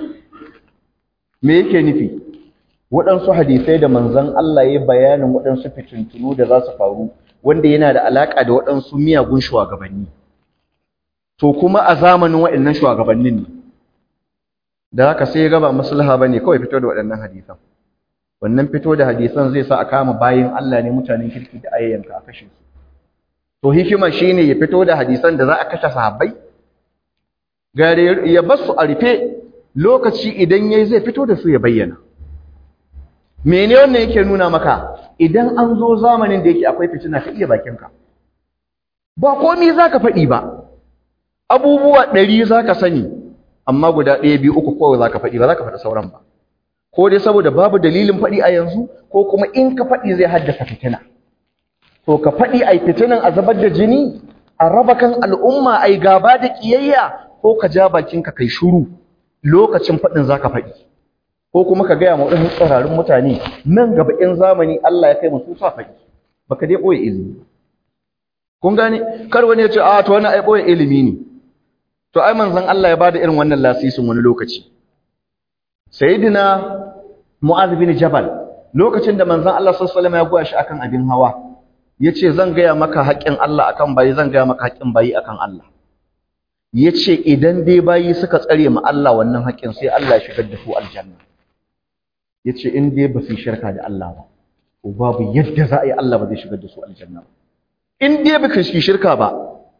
me yake nufi waɗansu hadisai da manzon Allah ya bayanin waɗansu fitintunu da za su faru wanda yana da alaka da waɗansu miyagun shugabanni to kuma a zamanin waɗannan shugabannin ne da haka sai ya gaba maslaha bane kawai fito da waɗannan hadisan wannan fito da hadisan zai sa a kama bayin Allah ne mutanen kirki da ayyanka a kashe su to hikima shine ya fito da hadisan da za a kashe sahabbai gare ya basu a rufe lokaci idan yayi zai fito da su ya bayyana mene wannan yake nuna maka idan an zo zamanin da yake akwai fitina ka iya bakinka ba komai zaka faɗi ba abubuwa ɗari zaka sani amma guda ɗaya biyu uku kawai zaka faɗi ba zaka faɗi sauran ba ko dai saboda babu dalilin faɗi a yanzu ko kuma in ka faɗi zai haddasa fitina to ka faɗi ai fitinan a zabar da jini a raba kan al'umma ai gaba da kiyayya ko ka ja bakinka kai shuru lokacin faɗin zaka faɗi ko kuma ka gaya ma wadannan tsararrun mutane nan gaba in zamani Allah ya kai mu su sa faɗi baka dai boye ilimi kun gane kar wani ya ce a to wannan ai boye ilimi ne to ai manzon Allah ya bada irin wannan lasisin wani lokaci sayyidina mu'adh bin jabal lokacin da manzon Allah sallallahu alaihi wasallam ya goya shi akan abin hawa yace zan gaya maka haƙƙin Allah akan bayi zan gaya maka haƙƙin bayi akan Allah yace idan dai bayi suka tsare ma Allah wannan haƙƙin sai Allah ya shigar da su aljanna yace in dai ba su shirka da Allah ba to babu yadda za a yi Allah ba zai shigar da su aljanna ba in dai ba su shirka ba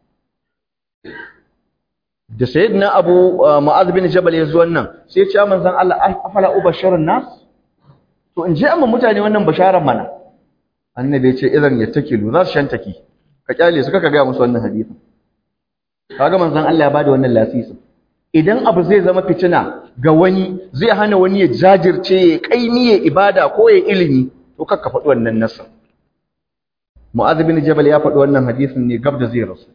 da sayyidina Abu Mu'adh bin Jabal ya zo wannan sai ya ce manzon Allah afala ubashirun nas to in ji amma mutane wannan basharar mana annabi ya ce idan ya takilu za su shantaki ka kyale su kaka ga musu wannan hadisin kaga manzon Allah ya bada wannan lasisin idan abu zai zama fitina ga wani zai hana wani ya jajirce ya kaimi ya ibada ko ya ilimi to kakka faɗi wannan nasa Mu'adh bin Jabal ya faɗi wannan hadisin ne gab da zai rasu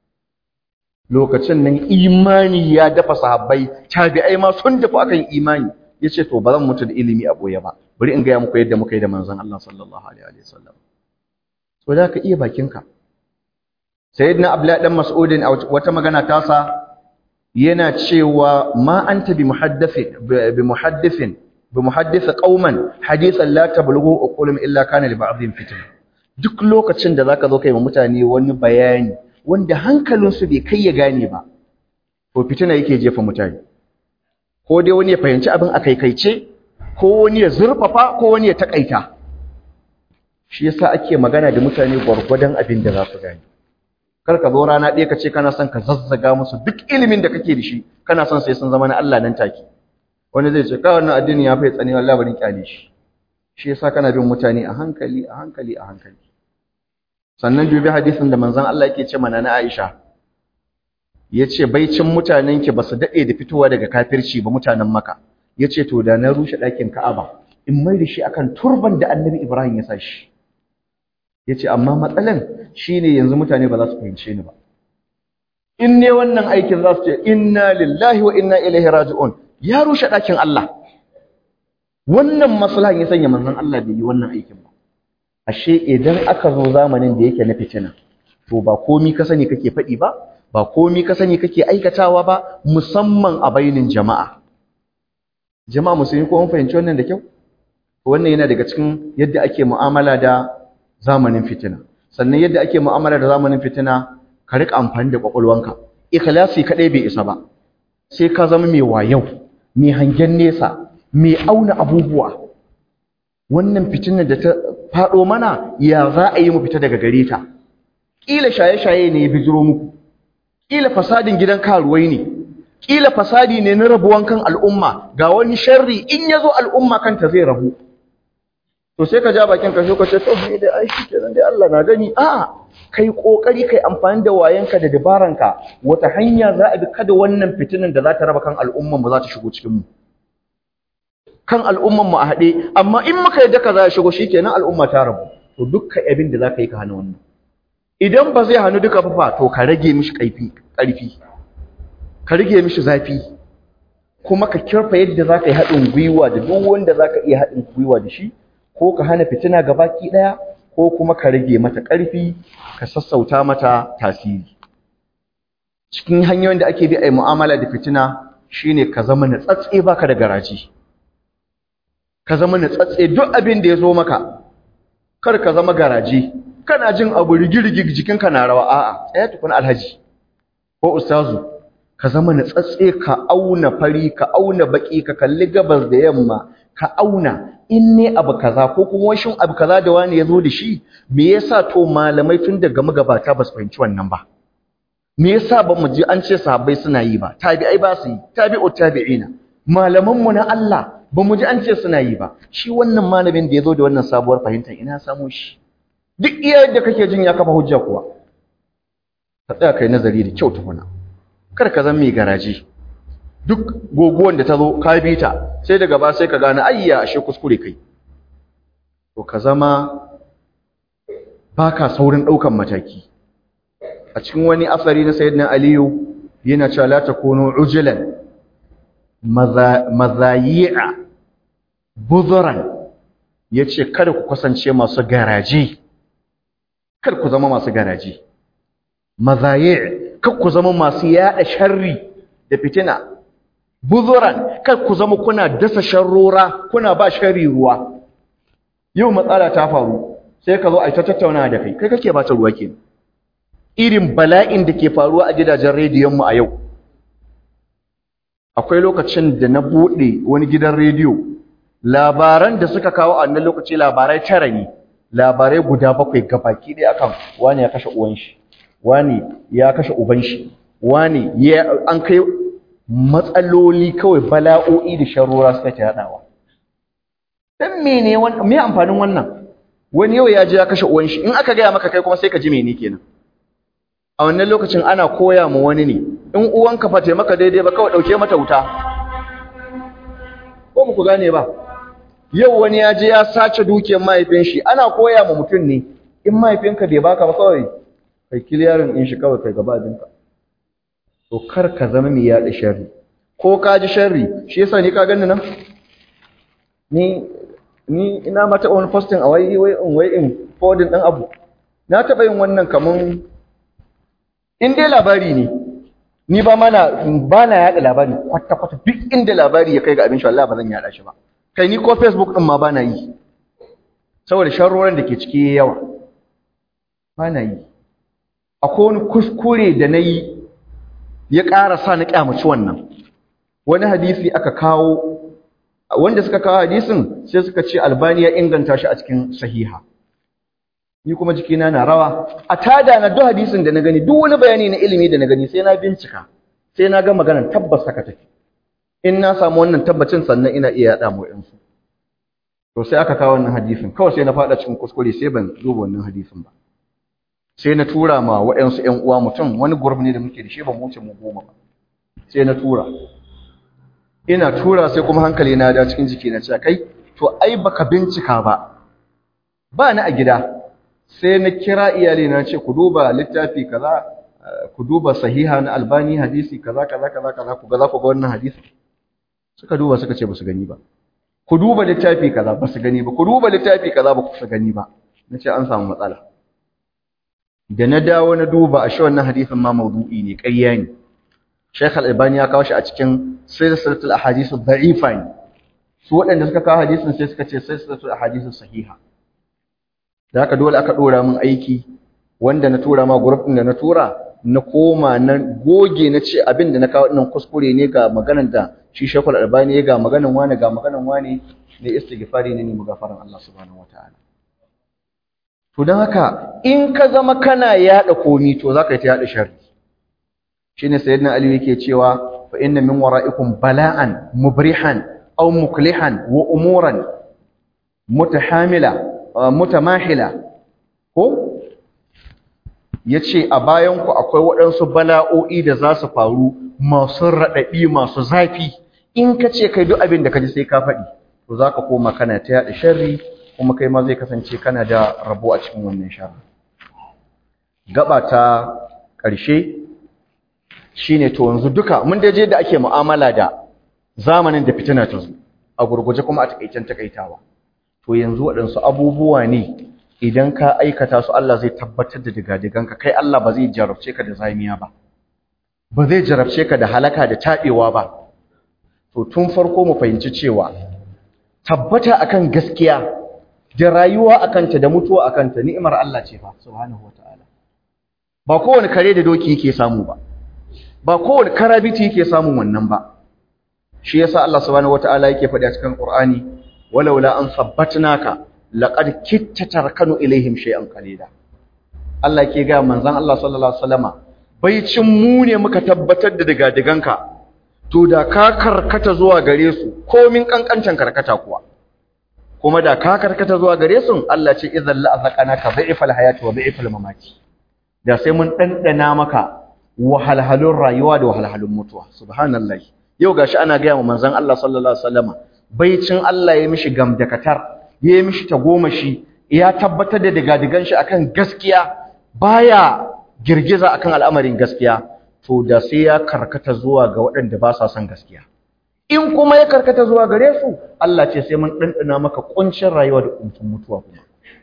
lokacin nan imani ya dafa sahabbai tabi'ai ma sun dafa akan imani yace to ba zan mutu da ilimi a boye ba bari in gaya muku yadda muka yi da manzon Allah sallallahu alaihi wa sallam to da ka iya bakinka sayyidina abdullahi dan mas'udin a wata magana tasa yana cewa ma anta bi muhaddithin bi muhaddithin bi muhaddith qauman hadithan la tablughu uqulum illa kana li ba'dhin fitna duk lokacin da zaka zo kai wa mutane wani bayani wanda hankalinsu bai kai ya gane ba to fitina yake jefa mutane ko dai wani ya fahimci abin a kaikaice ko wani ya zurfafa ko wani ya takaita shi yasa ake magana da mutane gwargwadon abin da za su gane kar ka zo rana ɗaya ka ce kana son ka zazzaga musu duk ilimin da kake da shi kana son sai sun zama na Allah nan take wani zai ce kawai wannan addini ya fi tsani wallahi bari kyale shi shi yasa kana bin mutane a hankali a hankali a hankali sannan dubi hadisin da manzon Allah yake ce mana na Aisha yace baicin mutanen ki basu dade da fitowa daga kafirci ba mutanen Makka yace to da na rushe ɗakin Ka'aba in mai da shi akan turban da Annabi Ibrahim ya sa shi yace amma matsalan shine yanzu mutane ba za su fahimce ni ba in ne wannan aikin za su ce inna lillahi wa inna ilaihi raji'un ya rushe ɗakin Allah wannan maslahan ya sanya manzon Allah bai yi wannan aikin ba ashe idan aka zo zamanin da yake na fitina to ba komi ka sani kake faɗi ba ba komi ka sani kake aikatawa ba musamman a bainin jama'a jama'a musulmi ko mun fahimci wannan da kyau wannan yana daga cikin yadda ake mu'amala da zamanin fitina sannan yadda ake mu'amala da zamanin fitina ka rika amfani da kwakwalwanka ikhlasi kadai bai isa ba sai ka zama mai wayau mai hangen nesa mai auna abubuwa wannan fitinar da ta faɗo mana ya za a yi mu fita daga gare ta ƙila shaye-shaye ne ya bijiro muku ƙila fasadin gidan karuwai ne ƙila fasadi ne na rabuwan kan al'umma ga wani sharri in ya zo al'umma kanta zai rabu to sai ka ja bakin ka ka ce to ni dai ai shikenan dai Allah na gani a kai kokari kai amfani da wayanka da dabaranka wata hanya za a bi kada wannan fitinan da za ta raba kan al'umman ba za ta shigo cikin mu kan al'umman mu a haɗe amma in muka yadda ka za ya shigo shikenan al'umma ta rabu to dukkan abin da za ka yi ka hana wannan idan ba zai hannu duka fa to ka rage mishi kaifi ƙarfi ka rage mishi zafi kuma ka kirfa yadda za ka yi haɗin gwiwa da duk wanda za ka iya haɗin gwiwa da shi ko ka hana fitina gabaki ɗaya ko kuma ka rage mata ƙarfi ka sassauta mata tasiri cikin hanyoyin da ake bi a yi mu'amala da fitina shine ka zama natsatse baka da garaji ka zama natsatse duk abin da ya zo maka kar ka zama garaji kana jin abu rigirigi jikinka na rawa a'a tsaya tukun alhaji ko ustazu ka zama natsatse ka auna fari ka auna baki ka kalli gabas da yamma ka auna in ne abu kaza ko kuma washin abu kaza da wani ya zo da shi me yasa to malamai tun daga magabata ba su fahimci wannan ba me yasa ba mu ji an ce sahabbai suna yi ba tabi'ai ba su yi tabi'u tabi'ina malaman mu na Allah ba mu ji an ce suna yi ba shi wannan malamin da ya zo da wannan sabuwar fahimtar ina samu shi duk iya yadda kake jin ya kafa hujja kuwa ka tsaya kai nazari da kyau tukuna kar ka zama mai garaji duk goguwan da ta zo ka bi ta sai daga ba sai ka gane ayya ashe kuskure kai to ka zama baka saurin daukan mataki a cikin wani asari na sayyidina aliyu yana cewa la takunu ujulan mazayi'a buzuran yace kada ku kasance masu garaje kar ku zama masu garaje mazayi' kar ku zama masu yada sharri da fitina buzuran kar ku zama kuna dasa sharrora kuna ba sharri ruwa yau matsala ta faru sai ka zo a ta tattauna da kai kai kake ba ta ruwa kenan irin bala'in da ke faruwa a gidajen rediyon mu a yau akwai lokacin da na bude wani gidan rediyo labaran da suka kawo a wannan lokaci labarai tara ne labarai guda bakwai gabaki ɗaya akan wani ya kashe uwan shi wani ya kashe uban shi wani ya an kai matsaloli kawai bala'o'i da sharora suka ta yadawa dan mene wannan me amfanin wannan wani yau ya je ya kashe uwan shi in aka gaya maka kai kuma sai ka ji mene kenan a wannan lokacin ana koya mu wani ne in uwanka fa maka daidai ba kawai dauke mata wuta ko ku gane ba yau wani ya je ya sace dukiyar mahaifin shi ana koya ma mutum ne in mahaifinka bai baka ba kawai kai kiliyarin in shi kawai kai gaba abinka to kar ka zama mai yaɗa sharri ko ka ji sharri shi yasa ni ka gani nan ni ni ina ma taɓa wani posting a wai wai in wai in forwarding ɗin abu na taɓa yin wannan kaman in dai labari ne ni ba mana ba na yaɗa labari kwata kwata duk inda labari ya kai ga abin shi Allah ba zan yaɗa shi ba kai ni ko Facebook ɗin ma ba na yi saboda sharroran da ke ciki yawa ba na yi akwai wani kuskure da na yi ya ƙara sa na ƙyamaci wannan wani hadisi aka kawo wanda suka kawo hadisin sai suka ce albani ya inganta shi a cikin sahiha ni kuma jikina na rawa a tada na duk hadisin da na gani duk wani bayani na ilimi da na gani sai na bincika sai na ga maganar tabbas haka take in na samu wannan tabbacin sannan ina iya yaɗa mu yansu to sai aka kawo wannan hadisin kawai sai na faɗa cikin kuskure sai ban duba wannan hadisin ba sai na tura ma waɗansu ƴan uwa mutum wani gurbi ne da muke da shi ba mu wuce mu goma ba sai na tura ina tura sai kuma hankali na da cikin jiki na cewa kai to ai baka bincika ba ba ni a gida sai na kira iyali na ce ku duba littafi kaza ku duba sahiha na albani hadisi kaza kaza kaza kaza ku ga za ku ga wannan hadisi suka duba suka ce ba su gani ba ku duba littafi kaza ba su gani ba ku duba littafi kaza ba ku su gani ba nace an samu matsala da na dawo na duba a shi wannan hadisin ma maudu'i ne ƙarya ne Sheikh Al-Albani ya kawo shi a cikin silsilatul ahadith ad-da'ifa ne su waɗanda suka kawo hadisin sai suka ce silsilatul ahadith sahiha da haka dole aka dora min aiki wanda na tura ma group din da na tura na koma na goge na ce abin da na kawo dinnan kuskure ne ga maganar da shi Sheikh Al-Albani ya ga maganar wani ga maganar wani ne istighfari ne ne mugafaran Allah subhanahu wataala To don haka in ka zama kana yaɗa komi to za ka yi ta yaɗa sharri. Shi ne sayyidina Ali yake cewa fa inna min wara'ikum bala'an mubrihan aw muklihan wa umuran mutahamila mutamahila ko yace a bayan ku akwai waɗansu bala'o'i da za su faru masu raɗaɗi masu zafi in ka ce kai duk abin da ka ji sai ka faɗi to za ka koma kana ta yaɗa sharri kuma kai ma zai kasance kana da rabo a cikin wannan sharri gaba ta ƙarshe shine to yanzu duka mun da je da ake mu'amala da zamanin da fitina ta zo a gurguje kuma a takaicen takaitawa to yanzu waɗansu abubuwa ne idan ka aikata su Allah zai tabbatar da digadiganka kai Allah ba zai jarabce ka da zamiya ba ba zai jarabce ka da halaka da taɓewa ba to tun farko mu fahimci cewa tabbata akan gaskiya da rayuwa akanta da mutuwa akanta ni'imar Allah ce fa subhanahu wataala ba kowane kare da doki yake samu ba ba kowane karabiti yake samun wannan ba shi yasa Allah subhanahu wataala yake faɗi a cikin Qur'ani walaula an sabbatnaka laqad kitta tarkanu ilaihim shay'an qalila Allah yake ga manzon Allah sallallahu alaihi wasallama baicin mu ne muka tabbatar da diga-diganka to da ka karkata zuwa gare su komin kankancan karkata kuwa kuma da ka karkata zuwa gare su Allah ce idzal la azqanaka dha'ifal hayati wa dha'ifal mamati da sai mun dandana maka wahalhalun rayuwa da wahalhalun mutuwa subhanallahi yau gashi ana ga manzon Allah sallallahu alaihi wasallama baicin Allah ya mishi gamdakatar ya mishi tagomashi ya tabbatar da digadigan shi akan gaskiya baya girgiza akan al'amarin gaskiya to da sai ya karkata zuwa ga waɗanda ba sa son gaskiya in kuma ya karkata zuwa gare su Allah ce sai mun ɗanɗana maka ƙuncin rayuwa da ƙuncin mutuwa kuma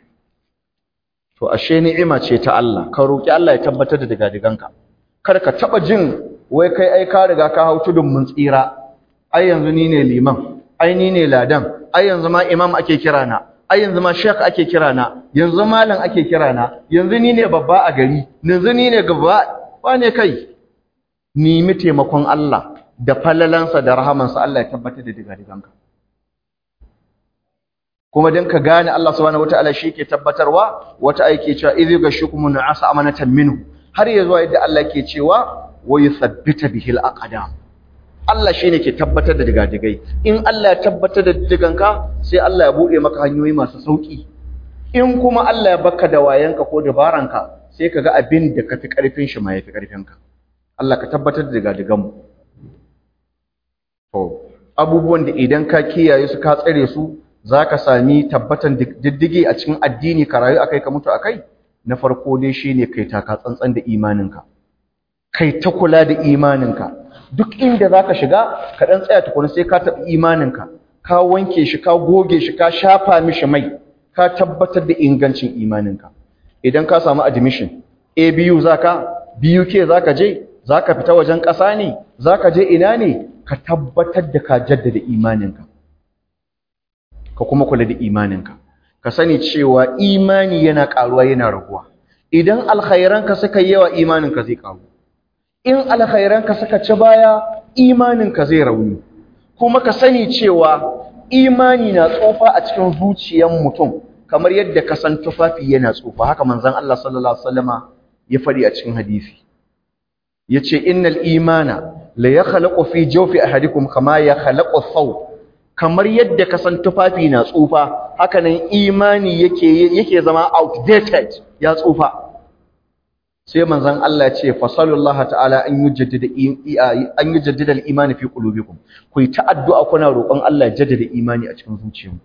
to ashe ni'ima ce ta Allah ka roki Allah ya tabbatar da digadiganka kar ka taba jin wai kai ai ka riga ka hau tudun mun tsira ai yanzu ni ne liman ai ni ne ladan ai yanzu ma imam ake kira na ai yanzu ma shek ake kira na yanzu malam ake kira na yanzu ni ne babba a gari yanzu ni ne gaba wane kai nemi taimakon Allah da falalansa da rahamansa Allah ya tabbatar da digadiganka kuma dan ka gane Allah subhanahu wataala shi ke tabbatarwa wata aike cewa idh gashukum nu'asa amanatan minhu har yazo yadda Allah ke cewa wa yuthabbita bihil aqdam Allah shine ke tabbatar da digadigai in Allah ya tabbatar da diganka sai Allah ya bude maka hanyoyi masu sauki in kuma Allah ya baka da wayanka ko dabaranka sai kaga abin da kafi karfin shi ma yafi karfinka Allah ka tabbatar da digadigan mu to abubuwan da idan ka kiyaye su ka tsare su zaka sami tabbatan diddige a cikin addini ka rayu akai ka mutu akai na farko dai shine kai taka tsantsan da imaninka kai ta kula da imaninka duk inda zaka shiga ka dan tsaya tukuna sai ka taɓa imaninka ka wanke shi ka goge shi ka shafa mishi mai ka tabbatar da ingancin imaninka idan ka samu admission ABU zaka BUK zaka je zaka fita wajen ƙasa ne zaka je ina ne ka tabbatar da ka jaddada imaninka ka kuma kula da imaninka ka sani cewa imani yana ƙaruwa yana raguwa idan alkhairanka suka yi yawa imaninka zai ƙaru in alkhairanka suka ci baya imaninka zai rauni kuma ka sani cewa imani na tsofa a cikin zuciyar mutum kamar yadda ka san tufafi yana tsofa haka manzon Allah sallallahu alaihi wasallama ya fadi a cikin hadisi yace innal imana la yakhluqu fi jawfi ahadikum kama yakhluqu thawb kamar yadda ka san tufafi na tsufa haka nan imani yake yake zama outdated ya tsufa sai manzon Allah ya ce fa sallallahu ta'ala an yujaddida an yujaddida al-iman fi qulubikum ku yi ta addu'a kuna roƙon Allah ya jaddada imani a cikin zuciyarku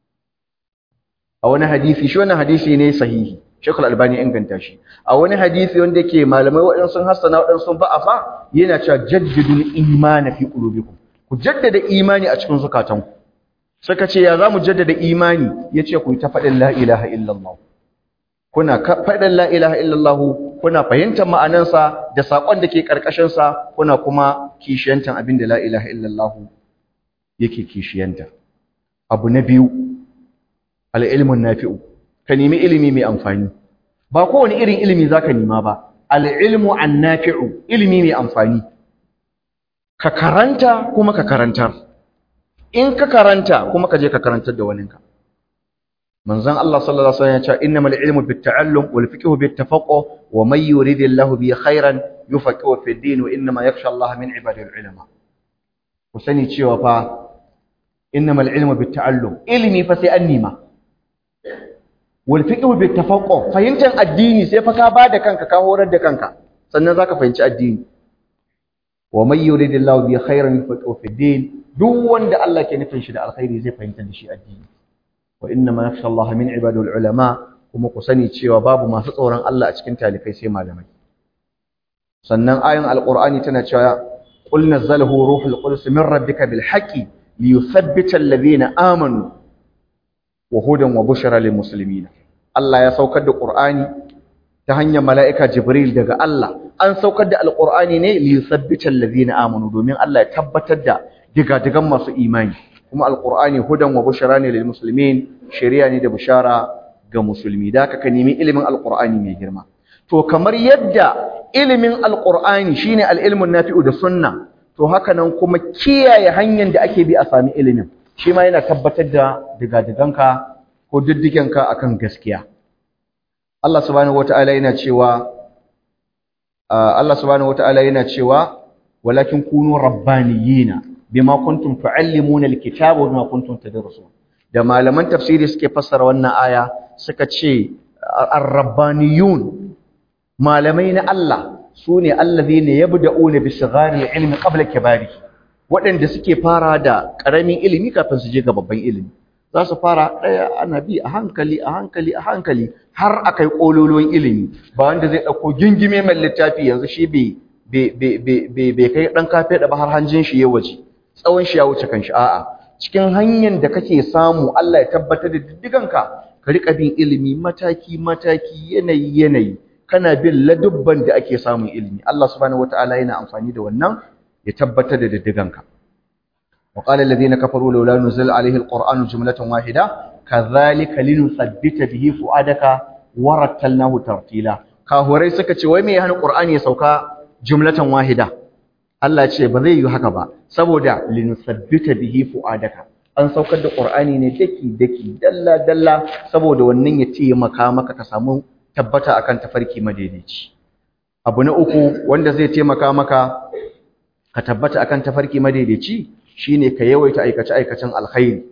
a wani hadisi shi wannan hadisi ne sahihi Sheikh Al-Albani inganta shi a wani hadisi wanda yake malamai waɗansu sun hassana waɗansu sun ba'afa yana cewa jaddidul iman fi qulubikum ku jaddada imani a cikin zukatanku suka ce ya zamu jaddada imani yace ku yi ta faɗin la ilaha illallah kuna faɗin la ilaha illallah kuna fahimtar ma'anansa da saƙon da ke ƙarƙashinsa kuna kuma kishiyantar abin da la ilaha illallah yake kishiyanta abu na biyu al'ilmun nafi'u ka nemi ilimi mai amfani ba kowane irin ilimi za ka nema ba al'ilmu an nafi'u ilimi mai amfani ka karanta kuma ka karantar in ka karanta kuma ka je ka karantar da waninka manzon Allah sallallahu alaihi wasallam ya ce innamal ilmu bitta'allum wal fiqhu bittafaqquh wa may yuridillahu bi khairan yufaqihu fi din wa innama yakhsha Allah min ibadil ulama ku sani cewa fa innamal ilmu bitta'allum ilmi fa sai an nima wal fiqhu bittafaqquh fahimtar addini sai fa ka bada kanka ka horar da kanka sannan zaka fahimci addini wa may yuridillahu bi khairan yufaqihu fi din duk wanda Allah ke nufin shi da alkhairi zai fahimta da shi addini wa inna ma yakhsha Allah min ibadul ulama kuma ku sani cewa babu masu tsoron Allah a cikin talikai sai malamai sannan ayin alqur'ani tana cewa qul nazzalahu ruhul qudus min rabbika bil haqqi liyuthabbita alladhina amanu wa hudan wa bushra lil muslimin Allah ya saukar da qur'ani ta hanyar mala'ika jibril daga Allah an saukar da alqur'ani ne liyuthabbita alladhina amanu domin Allah ya tabbatar da digadigan masu imani kuma alqur'ani hudan wa bushra ne lil muslimin shari'a ne da bushara ga musulmi da ka nemi ilimin alqur'ani mai girma to kamar yadda ilimin alqur'ani shine al-ilmun nafi'u da sunna to haka nan kuma kiyaye hanyar da ake bi a sami ilimin shi ma yana tabbatar da digadiganka ko diddigenka akan gaskiya Allah subhanahu wata'ala yana cewa Allah subhanahu wata'ala yana cewa walakin kunu rabbaniyina bima kuntum tuallimuna alkitaba wa kuntum tadrusun da malaman tafsiri suke fassara wannan aya suka ce ar-rabbaniyun malamai na Allah sune allazina yabda'una bi sighari ilmi qabla kibari waɗanda suke fara da ƙaramin ilimi kafin su je ga babban ilimi za su fara ɗaya ana bi a hankali a hankali a hankali har akai kololuwan ilimi ba wanda zai ɗauko gingime mai littafi yanzu shi bai kai ɗan kafe da ba har hanjin shi ya waje tsawon shi ya wuce kanshi a'a cikin hanyar da kake samu Allah ya tabbatar da diddiganka ka rika bin ilimi mataki mataki yanayi yanayi kana bin ladubban da ake samun ilimi Allah subhanahu wataala yana amfani da wannan ya tabbatar da diddiganka wa qala alladhina kafaru laula nuzila alayhi alqur'anu jumlatan wahida kadhalika linusabbita bihi fuadaka warattalnahu tartila kahurai suka ce wai me ya hana qur'ani ya sauka jumlatan wahida Allah ce ba zai yi haka ba saboda linusabbita bihi fuadaka an saukar da qur'ani ne daki daki dalla dalla saboda wannan ya ce maka maka ka samu tabbata akan tafarki madaidaici abu na uku wanda zai taimaka maka ka tabbata akan tafarki madaidaici shine ka yawaita aikace aikacen alkhairi